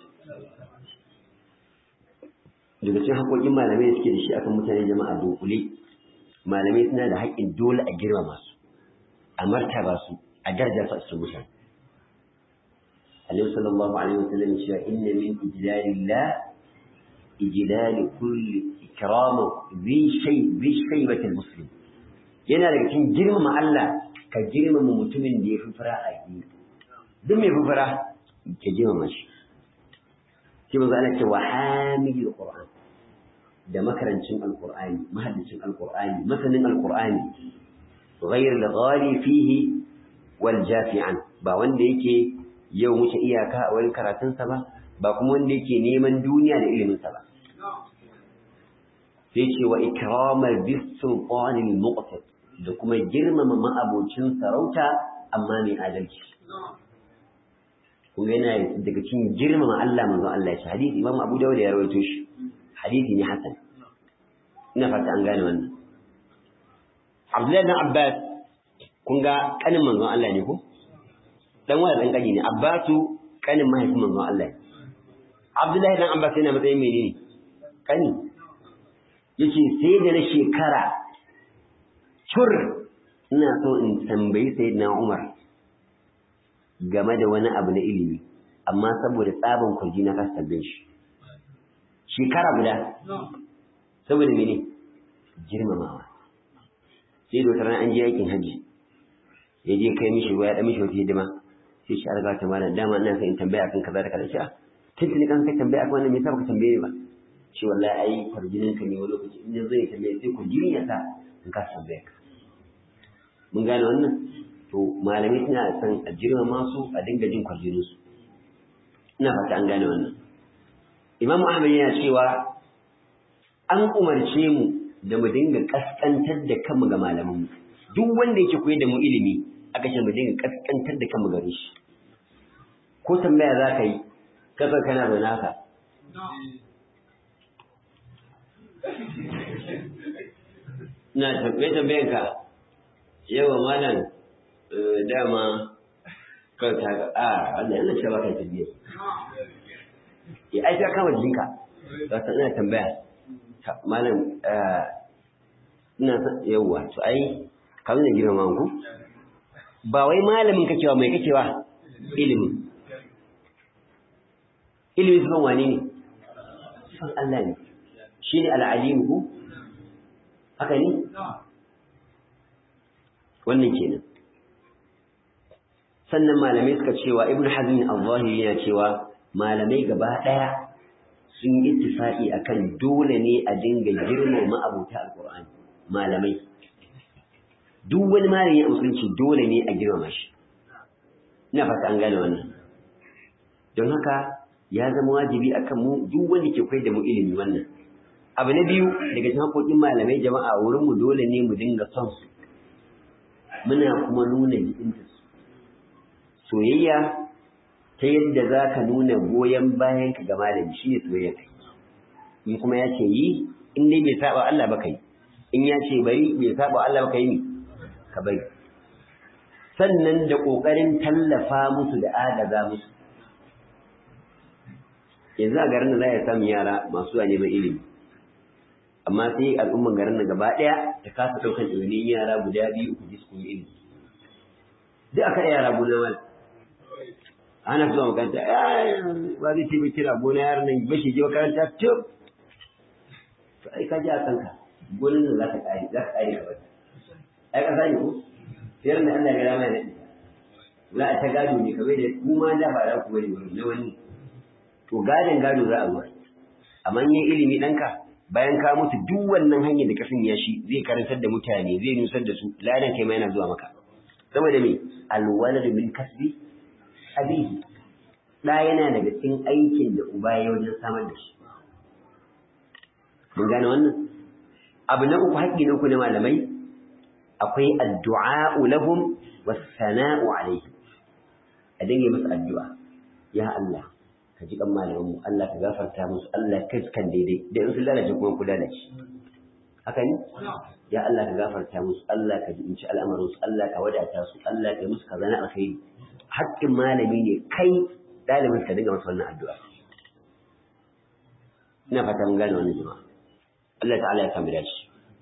daga cikin haƙoƙin malamai da suke da shi akan mutane jama'a dokule malamai suna da haƙƙin dole a girmama su a martaba su a darajar su a cikin mutane Annabi sallallahu alaihi wasallam cewa inna min ijlalillah ijlal kulli ikrama bi shay bi shaybati muslim yana daga cikin girmama Allah ka girmama mutumin da ya fi fara a yi duk mai fi fara ka girmama shi shi manzo Allah ce wa hamilul qur'an da makarancin alqur'ani mahaddicin alqur'ani masanin alqur'ani ghayr al-ghali fihi wal jafi'an ba wanda yake yau wuce iyaka a wani karatunsa ba ba kuma wanda yake neman duniya da iliminsa ba sai ce wa ikramar bisultanil muqtad da kuma girmama ma'abocin sarauta amma mai adalci kuma yana daga cikin girmama Allah manzo Allah ya ce hadisi Imam Abu Dawud ya rawaito shi hadisi ne hasan ina fata an gane wannan Abdullahi bin Abbas kun ga kanin manzon Allah ne ko dan wani dan kani ne Abbasu kanin mahaifin manzon Allah ne Abdullahi dan Abbas yana matsayin menene kani yace sai da na shekara cur ina so in tambayi sayyidina Umar game da wani abu na ilimi amma saboda tsabin kurji na kasa tambaye shi shekara guda saboda mene girmamawa sai da wata an je aikin hajji ya je kai mishi ruwa ya ɗan mishi wata hidima sai shi arga ta malam dama ina son in tambaya akan kaza da kaza shi a tuntuni kan kai tambaya akan wannan me yasa baka tambaye ba shi wallahi ai farjinin ka ne wani lokaci in yanzu ya tambaye sai ku jini ya sa in ka tambaya ka mun gane wannan to malamai suna son a girmama su a dinga jin kwarjinin su ina fata an gane wannan imamu ahmad yana cewa an umarce mu da mu dinga kaskantar da kanmu ga malamanmu duk wanda yake koyar da mu ilimi aka ce mu dinga kaskantar da kanmu gare shi ko tambaya za ka yi kasa kana zaune haka na tambaye tambayan ka yawa malam dama kan ta ga a wannan yana cewa kai tambaye ya ai ta kama jinka za ta ina tambaya malam ina yawa to ai kamar da girma ku ba wai malamin kakewa mai kakewa ilimin ilimin sukan wane ne son Allah ne shi ne al'alimu ku haka ne wannan kenan sannan malamai suka cewa ibn hazm al-zahiri yana cewa malamai gaba daya sun yi ittifaqi akan dole ne a dinga girmama abuta alqur'ani malamai duk wani malami a musulunci dole ne a girmama shi ina fata an gane wannan don haka ya zama wajibi akan mu duk wanda ke koyar da mu ilimi wannan abu na biyu daga cikin haƙoƙin malamai jama'a wurin mu dole ne mu dinga son su muna kuma nuna jikinta su soyayya ta yadda za ka nuna goyon bayan ka ga malami shi ne soyayya kai in kuma ya ce yi in dai bai saba Allah ba kai in ya ce bari bai saba Allah ba kai ni ka bari sannan da ƙoƙarin tallafa musu da agaza musu yanzu a garin da za a samu yara masu zuwa neman ilimi amma sai al'umman garin da gaba ɗaya ta kasa ɗaukar ɗaunin yara guda biyu uku ji su koyi ilimi duk aka yara gona mal ana zuwa makaranta ba zai ce bai kira gona yaran nan bashi je makaranta tip to ai ka ji a kanka gonan nan za ka ƙare za ka ƙare ka bata ai ƙasa ne ko sayar da Allah ya rama ne za a ta gado ne kamar da kuma da ba za ku bari wani na wani to gadon gado za a zuwa amma yin ilimi ɗanka bayan ka mutu duk wannan hanyar da ka sanya shi zai karantar da mutane zai nusar da su ladan kai ma yana zuwa maka saboda me alwaladu min kasbi abihi da yana daga cikin aikin da uba ya wajen samar da shi mun gane wannan abu na uku haƙƙi na uku na malamai akwai addu'a lahum was sana'u alayhi a dinga musu addu'a ya Allah ka ji kan malaman mu Allah ka gafarta musu Allah ka kan daidai da in sun lalace kuma ku lalace haka ne ya Allah ka gafarta musu Allah ka ji in ci al'amarin su Allah ka wadata su Allah ka yi musu kaza na alkhairi haƙƙin malami ne kai ɗalibin ka dinga masa wannan addu'a ina fata mun gane wannan jama'a Allah ta'ala ya samu dace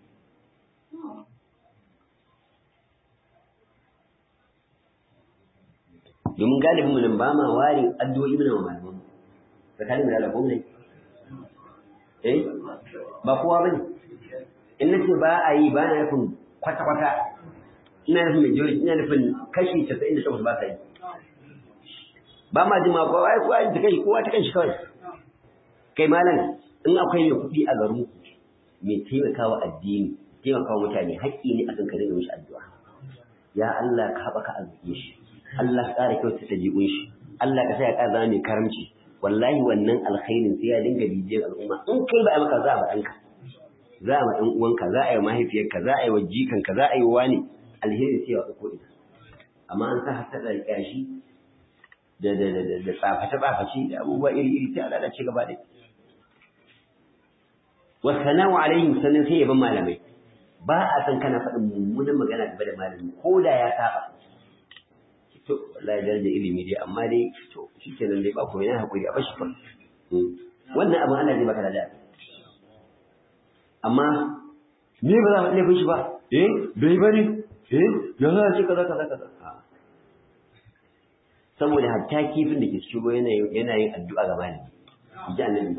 domin galibin mu nan ba ma ware addu'o'i mana wa malaman mu tsakanin mu da Allah ne eh ba kowa bane in nace ba a yi ba na nufin kwata kwata ina nufin majority ina nufin kashi 98 ba sa yi ba ma jima ko ai ko ai ta kai kowa ta kanshi kawai kai malam in akwai mai kuɗi a garin mai taimakawa addini taimakawa mutane haƙƙi ne akan ka dinga mishi addu'a ya Allah ka haɓaka arziki shi Allah ka ƙara kyauta ta jiƙun shi Allah ka sa ya ƙara zama mai karamci wallahi wannan alkhairin sai ya dinga bibiyar al'umma in kai ba a maka za a ma ɗanka za a ma ɗan uwanka za a yi mahaifiyarka za a yi wa jikanka za a yi wa wani alheri sai ya ko ina amma an sa hasada da ƙyashi da da da da tsaface tsaface da abubuwa iri iri sai a lalace gaba ɗaya wa sana'u alaihim sannan sai yaban malamai ba a san kana faɗin mummunan magana game da malami ko da ya saba to wallahi daraja ilimi dai amma dai to shikenan dai ba ko yana hakuri a bashi kawai wannan abin Allah zai baka da amma ni ba za mu laifin shi ba eh bai bane eh ya za a ce kaza kaza kaza saboda hatta kifin da ke cikin ruwa yana yana yin addu'a ga malami ji annabi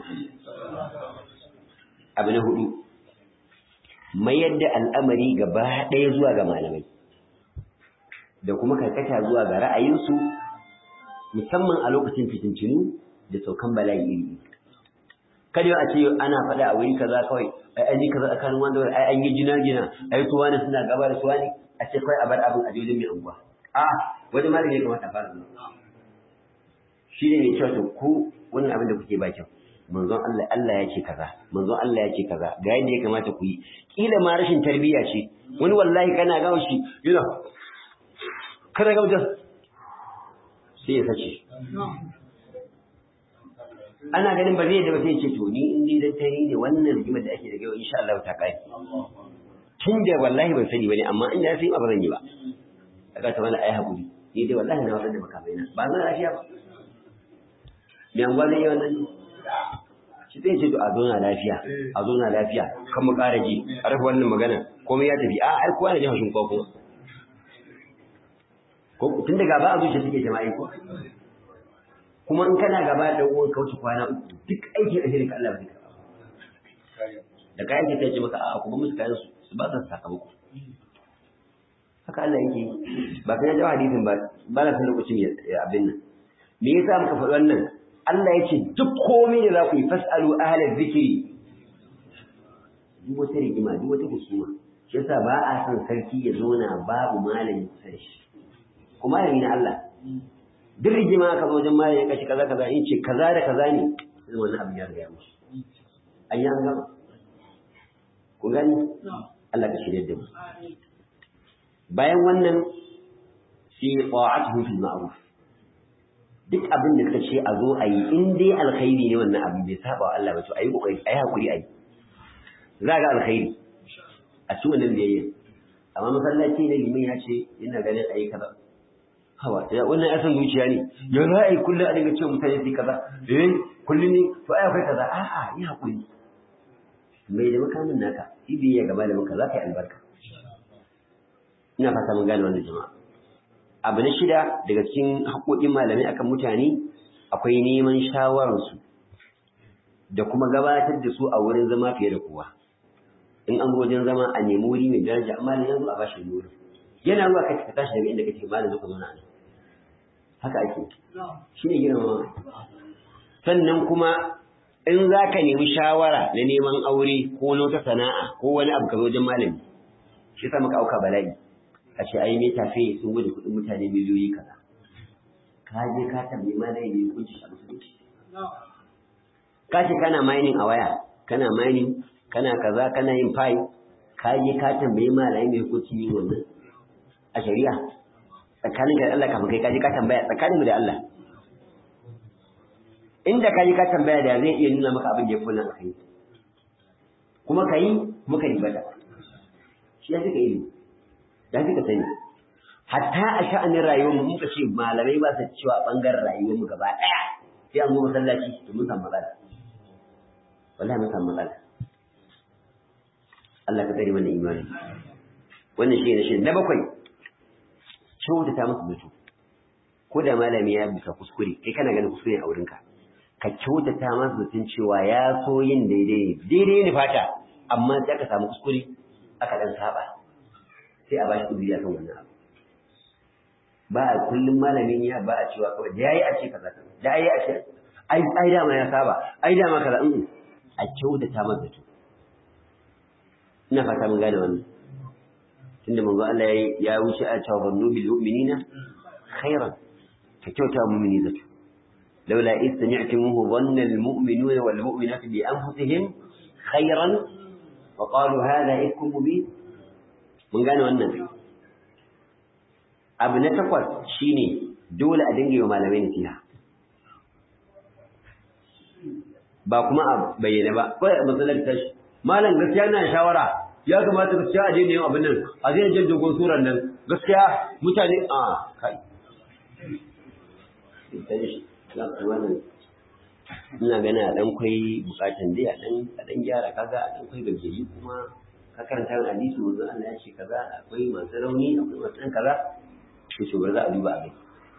abu na hudu mayar da al'amari gaba ɗaya zuwa ga malamai da kuma karkata zuwa ga ra'ayinsu musamman a lokacin fitintinu da saukan bala'i iri kada a ce ana faɗa a wuri kaza kawai ai an yi kaza tsakanin wanda ai an yi jina jina ai su wani suna gaba da su wani a ce kawai a bar abin a jojin mai anguwa a wani malami ya kamata a fara zuwa shi ne mai cewa to ku wannan abin da kuke ba kyau manzon Allah Allah ya ce kaza manzon Allah ya ce kaza ga yadda ya kamata ku yi kila ma rashin tarbiyya ce wani wallahi kana gawo shi yana kada ga wajen sai ya sace ana ganin ba zai da ba sai ce to ni in dai dan tare ne wannan rigimar da ake da yau insha Allah ta kai tun da wallahi ban sani bane amma in da sai ba zan yi ba kaga ta mana ai hakuri ni dai wallahi na wadanda makamai na ba zan lafiya ba me an gwada yawan nan shi zai ce to a zo na lafiya a zo na lafiya kan mu ƙara ji a rufe wannan magana komai ya tafi a ai kowa na jin haushin kowa kuma ko tun da gaba a zuciya suke jama'i ko kuma in kana gaba da uwan kauce kwana uku duk aiki da shirin ka Allah bai karɓa da kayan ke kai ce maka a kuma musu kayan su ba su sakamako haka Allah yake ba kai jawa hadisin ba ba na san lokacin ya abin nan me yasa muka faɗi wannan Allah ya ce duk komai da za ku yi fasalu ahla zikri duk wata rigima duk wata husuma shi yasa ba a son sarki ya zauna babu malami kusa da shi kuma malami na Allah duk rigima ka zo wajen malami kashi kaza kaza in ce kaza da kaza ne sai wannan abin ya riga musu an yi an gama ku gani Allah ka shirya da mu bayan wannan shi ta'atuhu fil ma'ruf duk abin da kace a zo a yi in dai alkhairi ne wannan abin bai saba wa Allah ba to ayi kokari ayi hakuri ayi za ga alkhairi a cikin wannan biyayya amma masallaci ne limin ya ce ina ganin ayi kaza hawa ya wannan ya san zuciya ne ya za a yi kullum a dinga cewa mutane su kaza eh kullum ne to ai akwai kaza a'a yi hakuri mai da makamin naka shi biyayya gaba da maka za ka yi albarka ina fata mun gane wannan jama'a abu na shida daga cikin haƙoƙin malamai akan mutane akwai neman shawararsu da kuma gabatar da su a wurin zama fiye da kowa in an wajen zama a nemi wuri mai daraja amma ne yanzu a bashi wuri yana zuwa kai ka tashi daga inda kake malam zuka zauna nan haka ake shi ne girmama sannan kuma in za ka nemi shawara na neman aure ko na wata sana'a ko wani abu ka zo wajen malami shi sa muka auka bala'i a ce ai mai tafe sun gudu kuɗin mutane miliyoyi kaza ka je ka tambayi ma dai ne kunci a musulunci ka ce kana mining a waya kana mining kana kaza kana yin fai ka je ka tambayi malai mai hukunci yin wannan a shari'a tsakanin da Allah kafin kai ka je ka tambaya tsakanin mu da Allah inda ka je ka tambaya da zai iya nuna maka abin da ya fi nan kai kuma kai kuma ka ribata shi ya fi ka ilimi ya fi ka sani hatta a sha'anin rayuwar mu muka ce malamai ba su cewa bangaren rayuwar mu gaba daya sai an zo masallaci to mun samu matsala wallahi mun samu matsala Allah ka tsare mana imani wannan shi ne shi na bakwai kyautata masa zato ko da malami ya bisa kuskure kai kana ganin kuskure a wurinka ka kyautata masa zaton cewa ya so yin daidai ne daidai ne fata amma sai aka samu kuskure aka dan saba sai a bashi uzuri akan wannan abu ba a kullum malamin ya ba a cewa kawai da yayi a ce kaza da yayi a ce ai ai dama ya saba ai dama kaza in a kyautata masa zato ina fata mun gane wannan tunda manzo Allah ya wuce a cewa bannu bil mu'minina khairan ka kyauta mu'mini zato laula is sami'tumuhu dhanna al mu'minuna wal mu'minatu bi anfusihim khairan wa qalu hadha ifkum mubin mun gane wannan abu na takwas shine dole a dinga yi wa malamai nasiha ba kuma a bayyana ba kawai a matsalar tashi malam gaskiya na shawara ya kamata gaskiya a daina yin abin nan a zai jan dogon suran nan gaskiya mutane a kai ina gana a dan kwai bukatan dai a dan a dan gyara kaga a dan kwai gajeri kuma ka karanta yin hadisi wanzu Allah ya ce kaza akwai masu rauni akwai masu ɗan kaza to shi za a duba a kai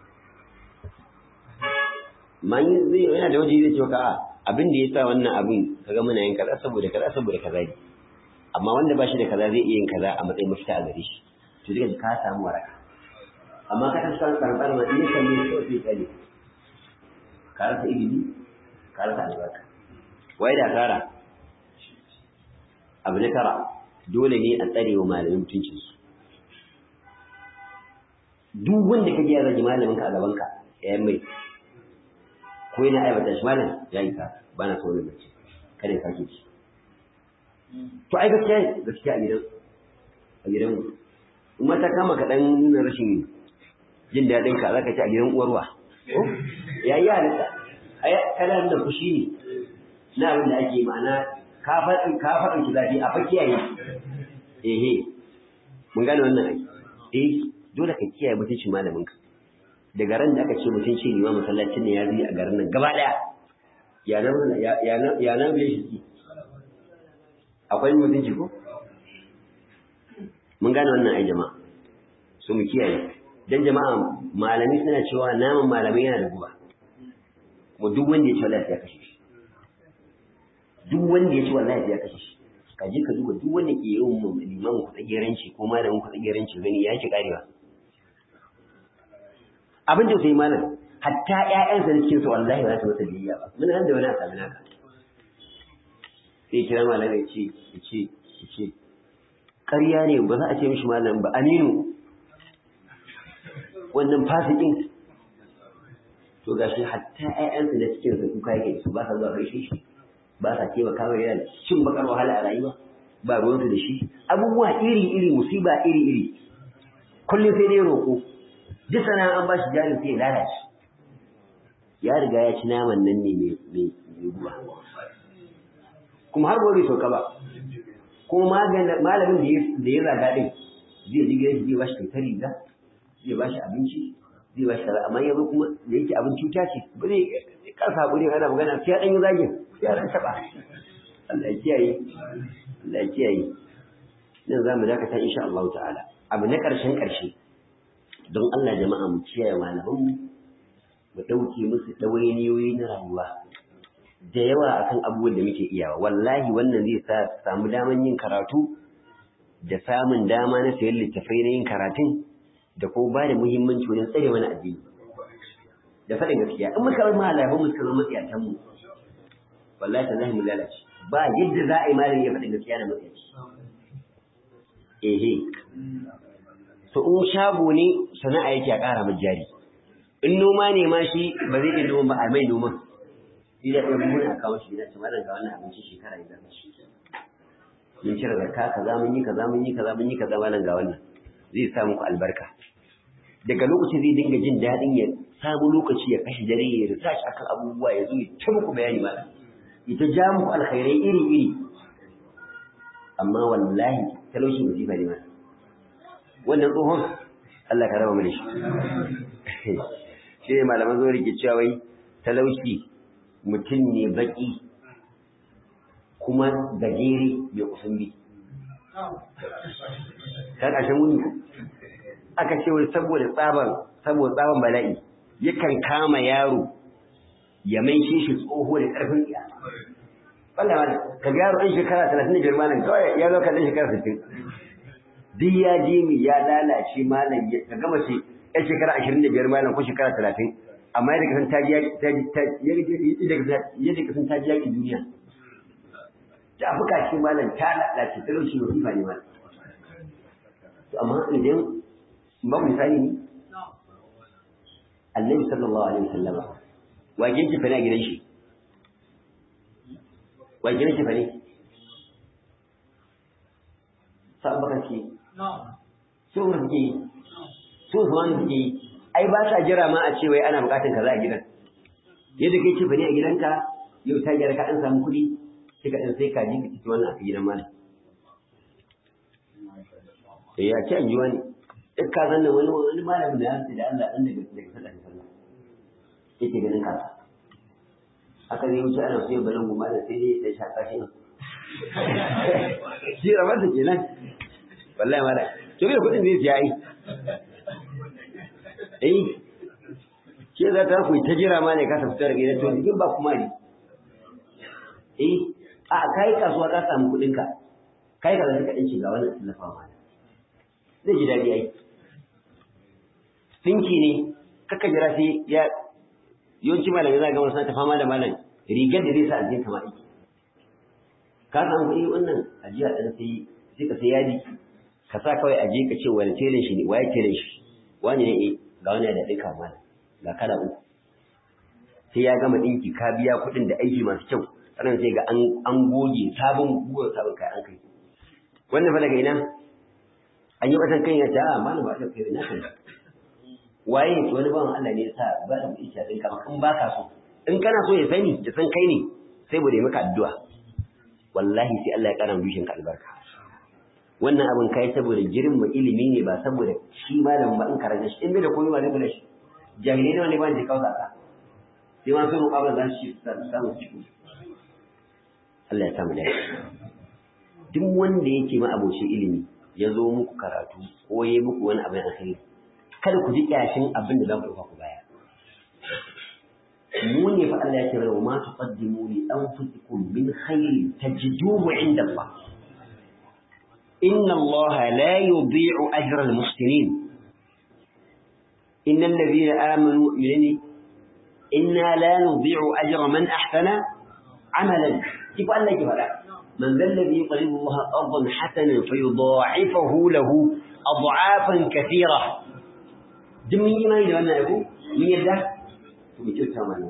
man zai yana da waje zai ce ka abin da ya sa wannan abin kaga muna yin kaza saboda kaza saboda kaza ne amma wanda ba shi da kaza zai iya yin kaza a matsayin mafita a gare shi to duka ka samu waraka amma ka san san karbar ma in kan ne so sai kai ka rasa ilimi ka rasa albarka wai da kara abu na tara dole ne a tsare wa malamin mutuncin su duk wanda ka ji ya zagi malamin ka a gaban ka ya mai ko yana aibata shi malam ya yi ka ba na so ne mace kada ya sake shi to ai gaskiya gaskiya a gidan a gidan in mata kama ka dan nuna rashin jin daɗin ka zaka ci a gidan uwarwa ya yi halitta ai kana da fushi ne na abin da ake ma'ana ka faɗin ka faɗin ki zafi a fakiyaye ehe mun gane wannan ai eh dole ka kiyaye mutuncin malamin ka daga ran da aka ce mutunci ne ma masallacin ne ya zai a garin nan gaba ɗaya ya nan ya nan ya nan shi akwai mutunci ko mun gane wannan ai jama'a so mu kiyaye dan jama'a malami suna cewa naman malami yana da guba kuma duk wanda ya ci wallahi ya kashe shi duk wanda ya ci wallahi ya kashe shi ka je ka duba duk wanda ke yawan liman ku tsageranci ko malamin ku tsageranci gani ya ki karewa abin da sai malam hatta ƴaƴansa da cikin su wallahi ba su masa biyayya ba mun nan da wani a sami naka sai kira malam ya ce ya ce ya ce ƙarya ne ba za a ce mishi malam ba aminu wannan fasikin to gashi hatta ƴaƴansu da cikin su kuka yake su ba sa zuwa gaishe shi ba sa taimaka mai yana cin bakar wahala a rayuwa ba ruwansu da shi abubuwa iri iri musiba iri iri kullum sai dai roƙo duk sana an ba shi jarin sai ya lalace ya riga ya ci naman nan ne mai ruwa kuma har gobe sauka ba kuma malamin da ya zaga din zai ji gidan zai ba shi kyautar riga zai ba shi abinci zai ba shi kaza amma yanzu kuma da yake abin cuta ce ba zai karsa hakuri ana magana sai ya dan yi zagin sai ya dan taba Allah ya kiyaye Allah ya kiyaye nan za mu dakata insha Allah ta'ala abu na karshen karshe don Allah jama'a mu kiyaye malaman mu mu dauke musu dawainiyoyi na rayuwa da yawa akan abubuwan da muke iyawa wallahi wannan zai sa samu daman yin karatu da samun dama na sayan littafai na yin karatun da ko ba da muhimmanci wajen tsare mana addini da faɗin gaskiya in muka bar malaman mu suka zama matsiyatan mu wallahi ta mu lalace ba yadda za a yi malami ya faɗin gaskiya da matsayaci ehe to in shago ne sana'a yake a ƙara mai jari in noma ne ma shi ba zai iya noma ba a mai noma shi da ɗan mun a kawo shi da ci malam ga wannan abinci shekara ya zama shi mun cire zakka kaza mun yi kaza mun yi kaza mun yi kaza malam ga wannan zai sa muku albarka daga lokaci zai dinga jin daɗin ya samu lokaci ya kashe dare ya research akan abubuwa ya zo ya ta muku bayani malam ya ta ja muku alkhairai iri iri amma wallahi talauci musifa ne malam wannan tsohon Allah ka raba mana shi shi ne malaman zo rike cewa wai talauci mutum ne baki kuma gajere mai kusan bi ta ƙarshen wuni aka ce wai saboda tsaban saboda tsaban bala'i yakan kama yaro ya mai shi tsoho da ƙarfin iya wanda ma ka ga yaro ɗan shekara talatin da biyar malam kawai ya zo kan ɗan shekara sittin duk ya je mi ya lalace malam ka gama ce yan shekara ashirin da biyar malam ko shekara talatin amma yadda kasan ta yadda kasan ta yaƙi duniya ta fuka shi malam ta lalace talauci ba fifa ne malam to amma idan ba misali ne annabi sallallahu alaihi wasallama wa gidan fa ne a gidan shi wa gidan fa ne sa baka ce su mu suke yi su su wani suke yi ai ba sa jira ma a ce wai ana bukatan kaza a gidan yadda kai ce bane a gidanka yau ta gyara ka an samu kuɗi sai ka ɗan sai ka ji ka ci wannan a gidan malam eh ya ce an ji wani duk ka zanna wani wani malamin da ya ce da Allah dan daga daga sallah sallah yake ganin ka aka zai wuce ana so ya barin goma da sai dai ya shaka shi shi rabar da kenan wallahi mala to bai kudin zai siya ai eh ke za ta ku ta jira ma ne ka tafi daga gidan to jikin ba kuma ne eh a kai kasuwa ka samu kudin ka kai ka zaka dinki ga wannan tallafa ma zai ji dadi ai dinki ne kaka jira sai ya yawanci malamai za ga wasu ta fama da malam rigar da zai sa a jikin kama aiki ka samu kuɗi wannan ajiya ɗan sai sai ka sai yadi ka sa kawai aje ka ce wani telin shi ne waye telin shi wani ne ga wani da ɗinka mana ga kala uku sai ya gama ɗinki ka biya kuɗin da aiki masu kyau sannan sai ga an goge sabon guwar sabon kai an kai wannan fa daga ina an yi watan kan ya ce a malam ba ta kai na kan waye wani bawan Allah ne ya sa ba da kuɗi a ɗinka in ba ka so in kana so ya sani ya san kai ne sai bude maka addu'a wallahi sai Allah ya ƙara dushin ka albarka wannan abin kai saboda girma ilimi ne ba saboda shi malam ba in karanta shi in bai da komai ba zai kula shi jahilai nawa ne ba da kawo zaka sai ma sun roƙa ba za su samu ciki Allah ya samu dace duk wanda yake ma abocin ilimi ya zo muku karatu ko ya yi muku wani abin alkhairi kada ku ji kyashin abin da za ku ɗauka ku baya mu ne fa Allah ya ce wa ma tuqaddimu li anfusikum min khairin tajiduhu inda Allah inna Allah la yudhi'u ajra al-muhsinin innal ladhina amanu minni inna la nudhi'u ajra man ahsana amalan kif Allah ki fada man dhal ladhi yuqridu Allah qardan hasanan fayudha'ifahu lahu ad'afan kathira duk mun yi mai da wannan abu mun yadda mu kyauta mana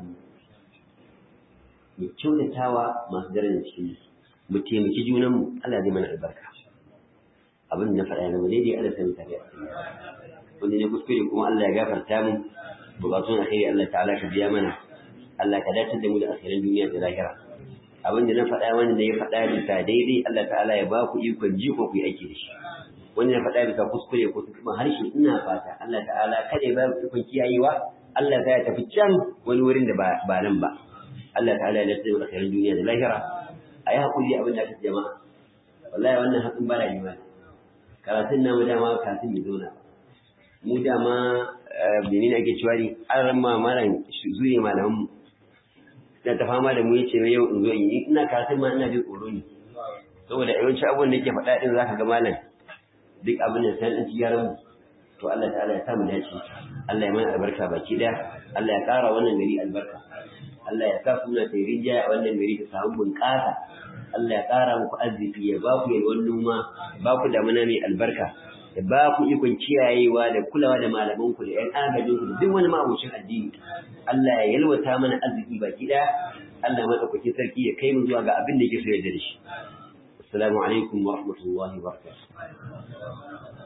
mu kyautatawa masu darajar cikin mu taimaki junanmu Allah zai mana albarka abin da na faɗa ya zama daidai Allah sani tare a cikin wanda ne kuskure kuma Allah ya gafarta mu bukatun alheri Allah ta'ala ka biya mana Allah ka dace da mu da asirin duniya da lahira abin da na faɗa wanda ya faɗa bisa daidai Allah ta'ala ya ba ku ikon ji ko ku yi aiki da shi wanda na faɗa bisa kuskure ko kuma harshe ina fata Allah ta'ala kada ya ba ku ikon kiyayewa Allah ya tafi can wani wurin da ba nan ba Allah ta'ala ya dace da asirin duniya da lahira a yi haƙuri abin da aka jama'a wallahi wannan haƙin ba rayuwa karatun namu dama karatun bai zauna mu dama menene ake cewa ne an ramma malam zure malaman mu na ta fama da mu yace yau in zo in yi ina karatun ma ina jin tsoro ne saboda yawanci abubuwan da yake faɗa din zaka ga malam duk abin da sai an ci yaran mu to Allah ta'ala ya sa mu dace Allah ya mana albarka baki daya Allah ya ƙara wannan gari albarka Allah ya sa suna ta rinjaya a wannan gari ta samu bunƙasa Allah ya ƙara muku arziki ya ba ku yalwan noma ba ku damuna mai albarka ya ba ku ikon kiyayewa da kulawa da malamanku da ƴan agajinku da duk wani ma'abucin addini Allah ya yalwata mana arziki baki ɗaya Allah maɗaukaki sarki ya kai mu zuwa ga abin da yake so ya da shi assalamu alaikum wa rahmatullahi wa barakatuh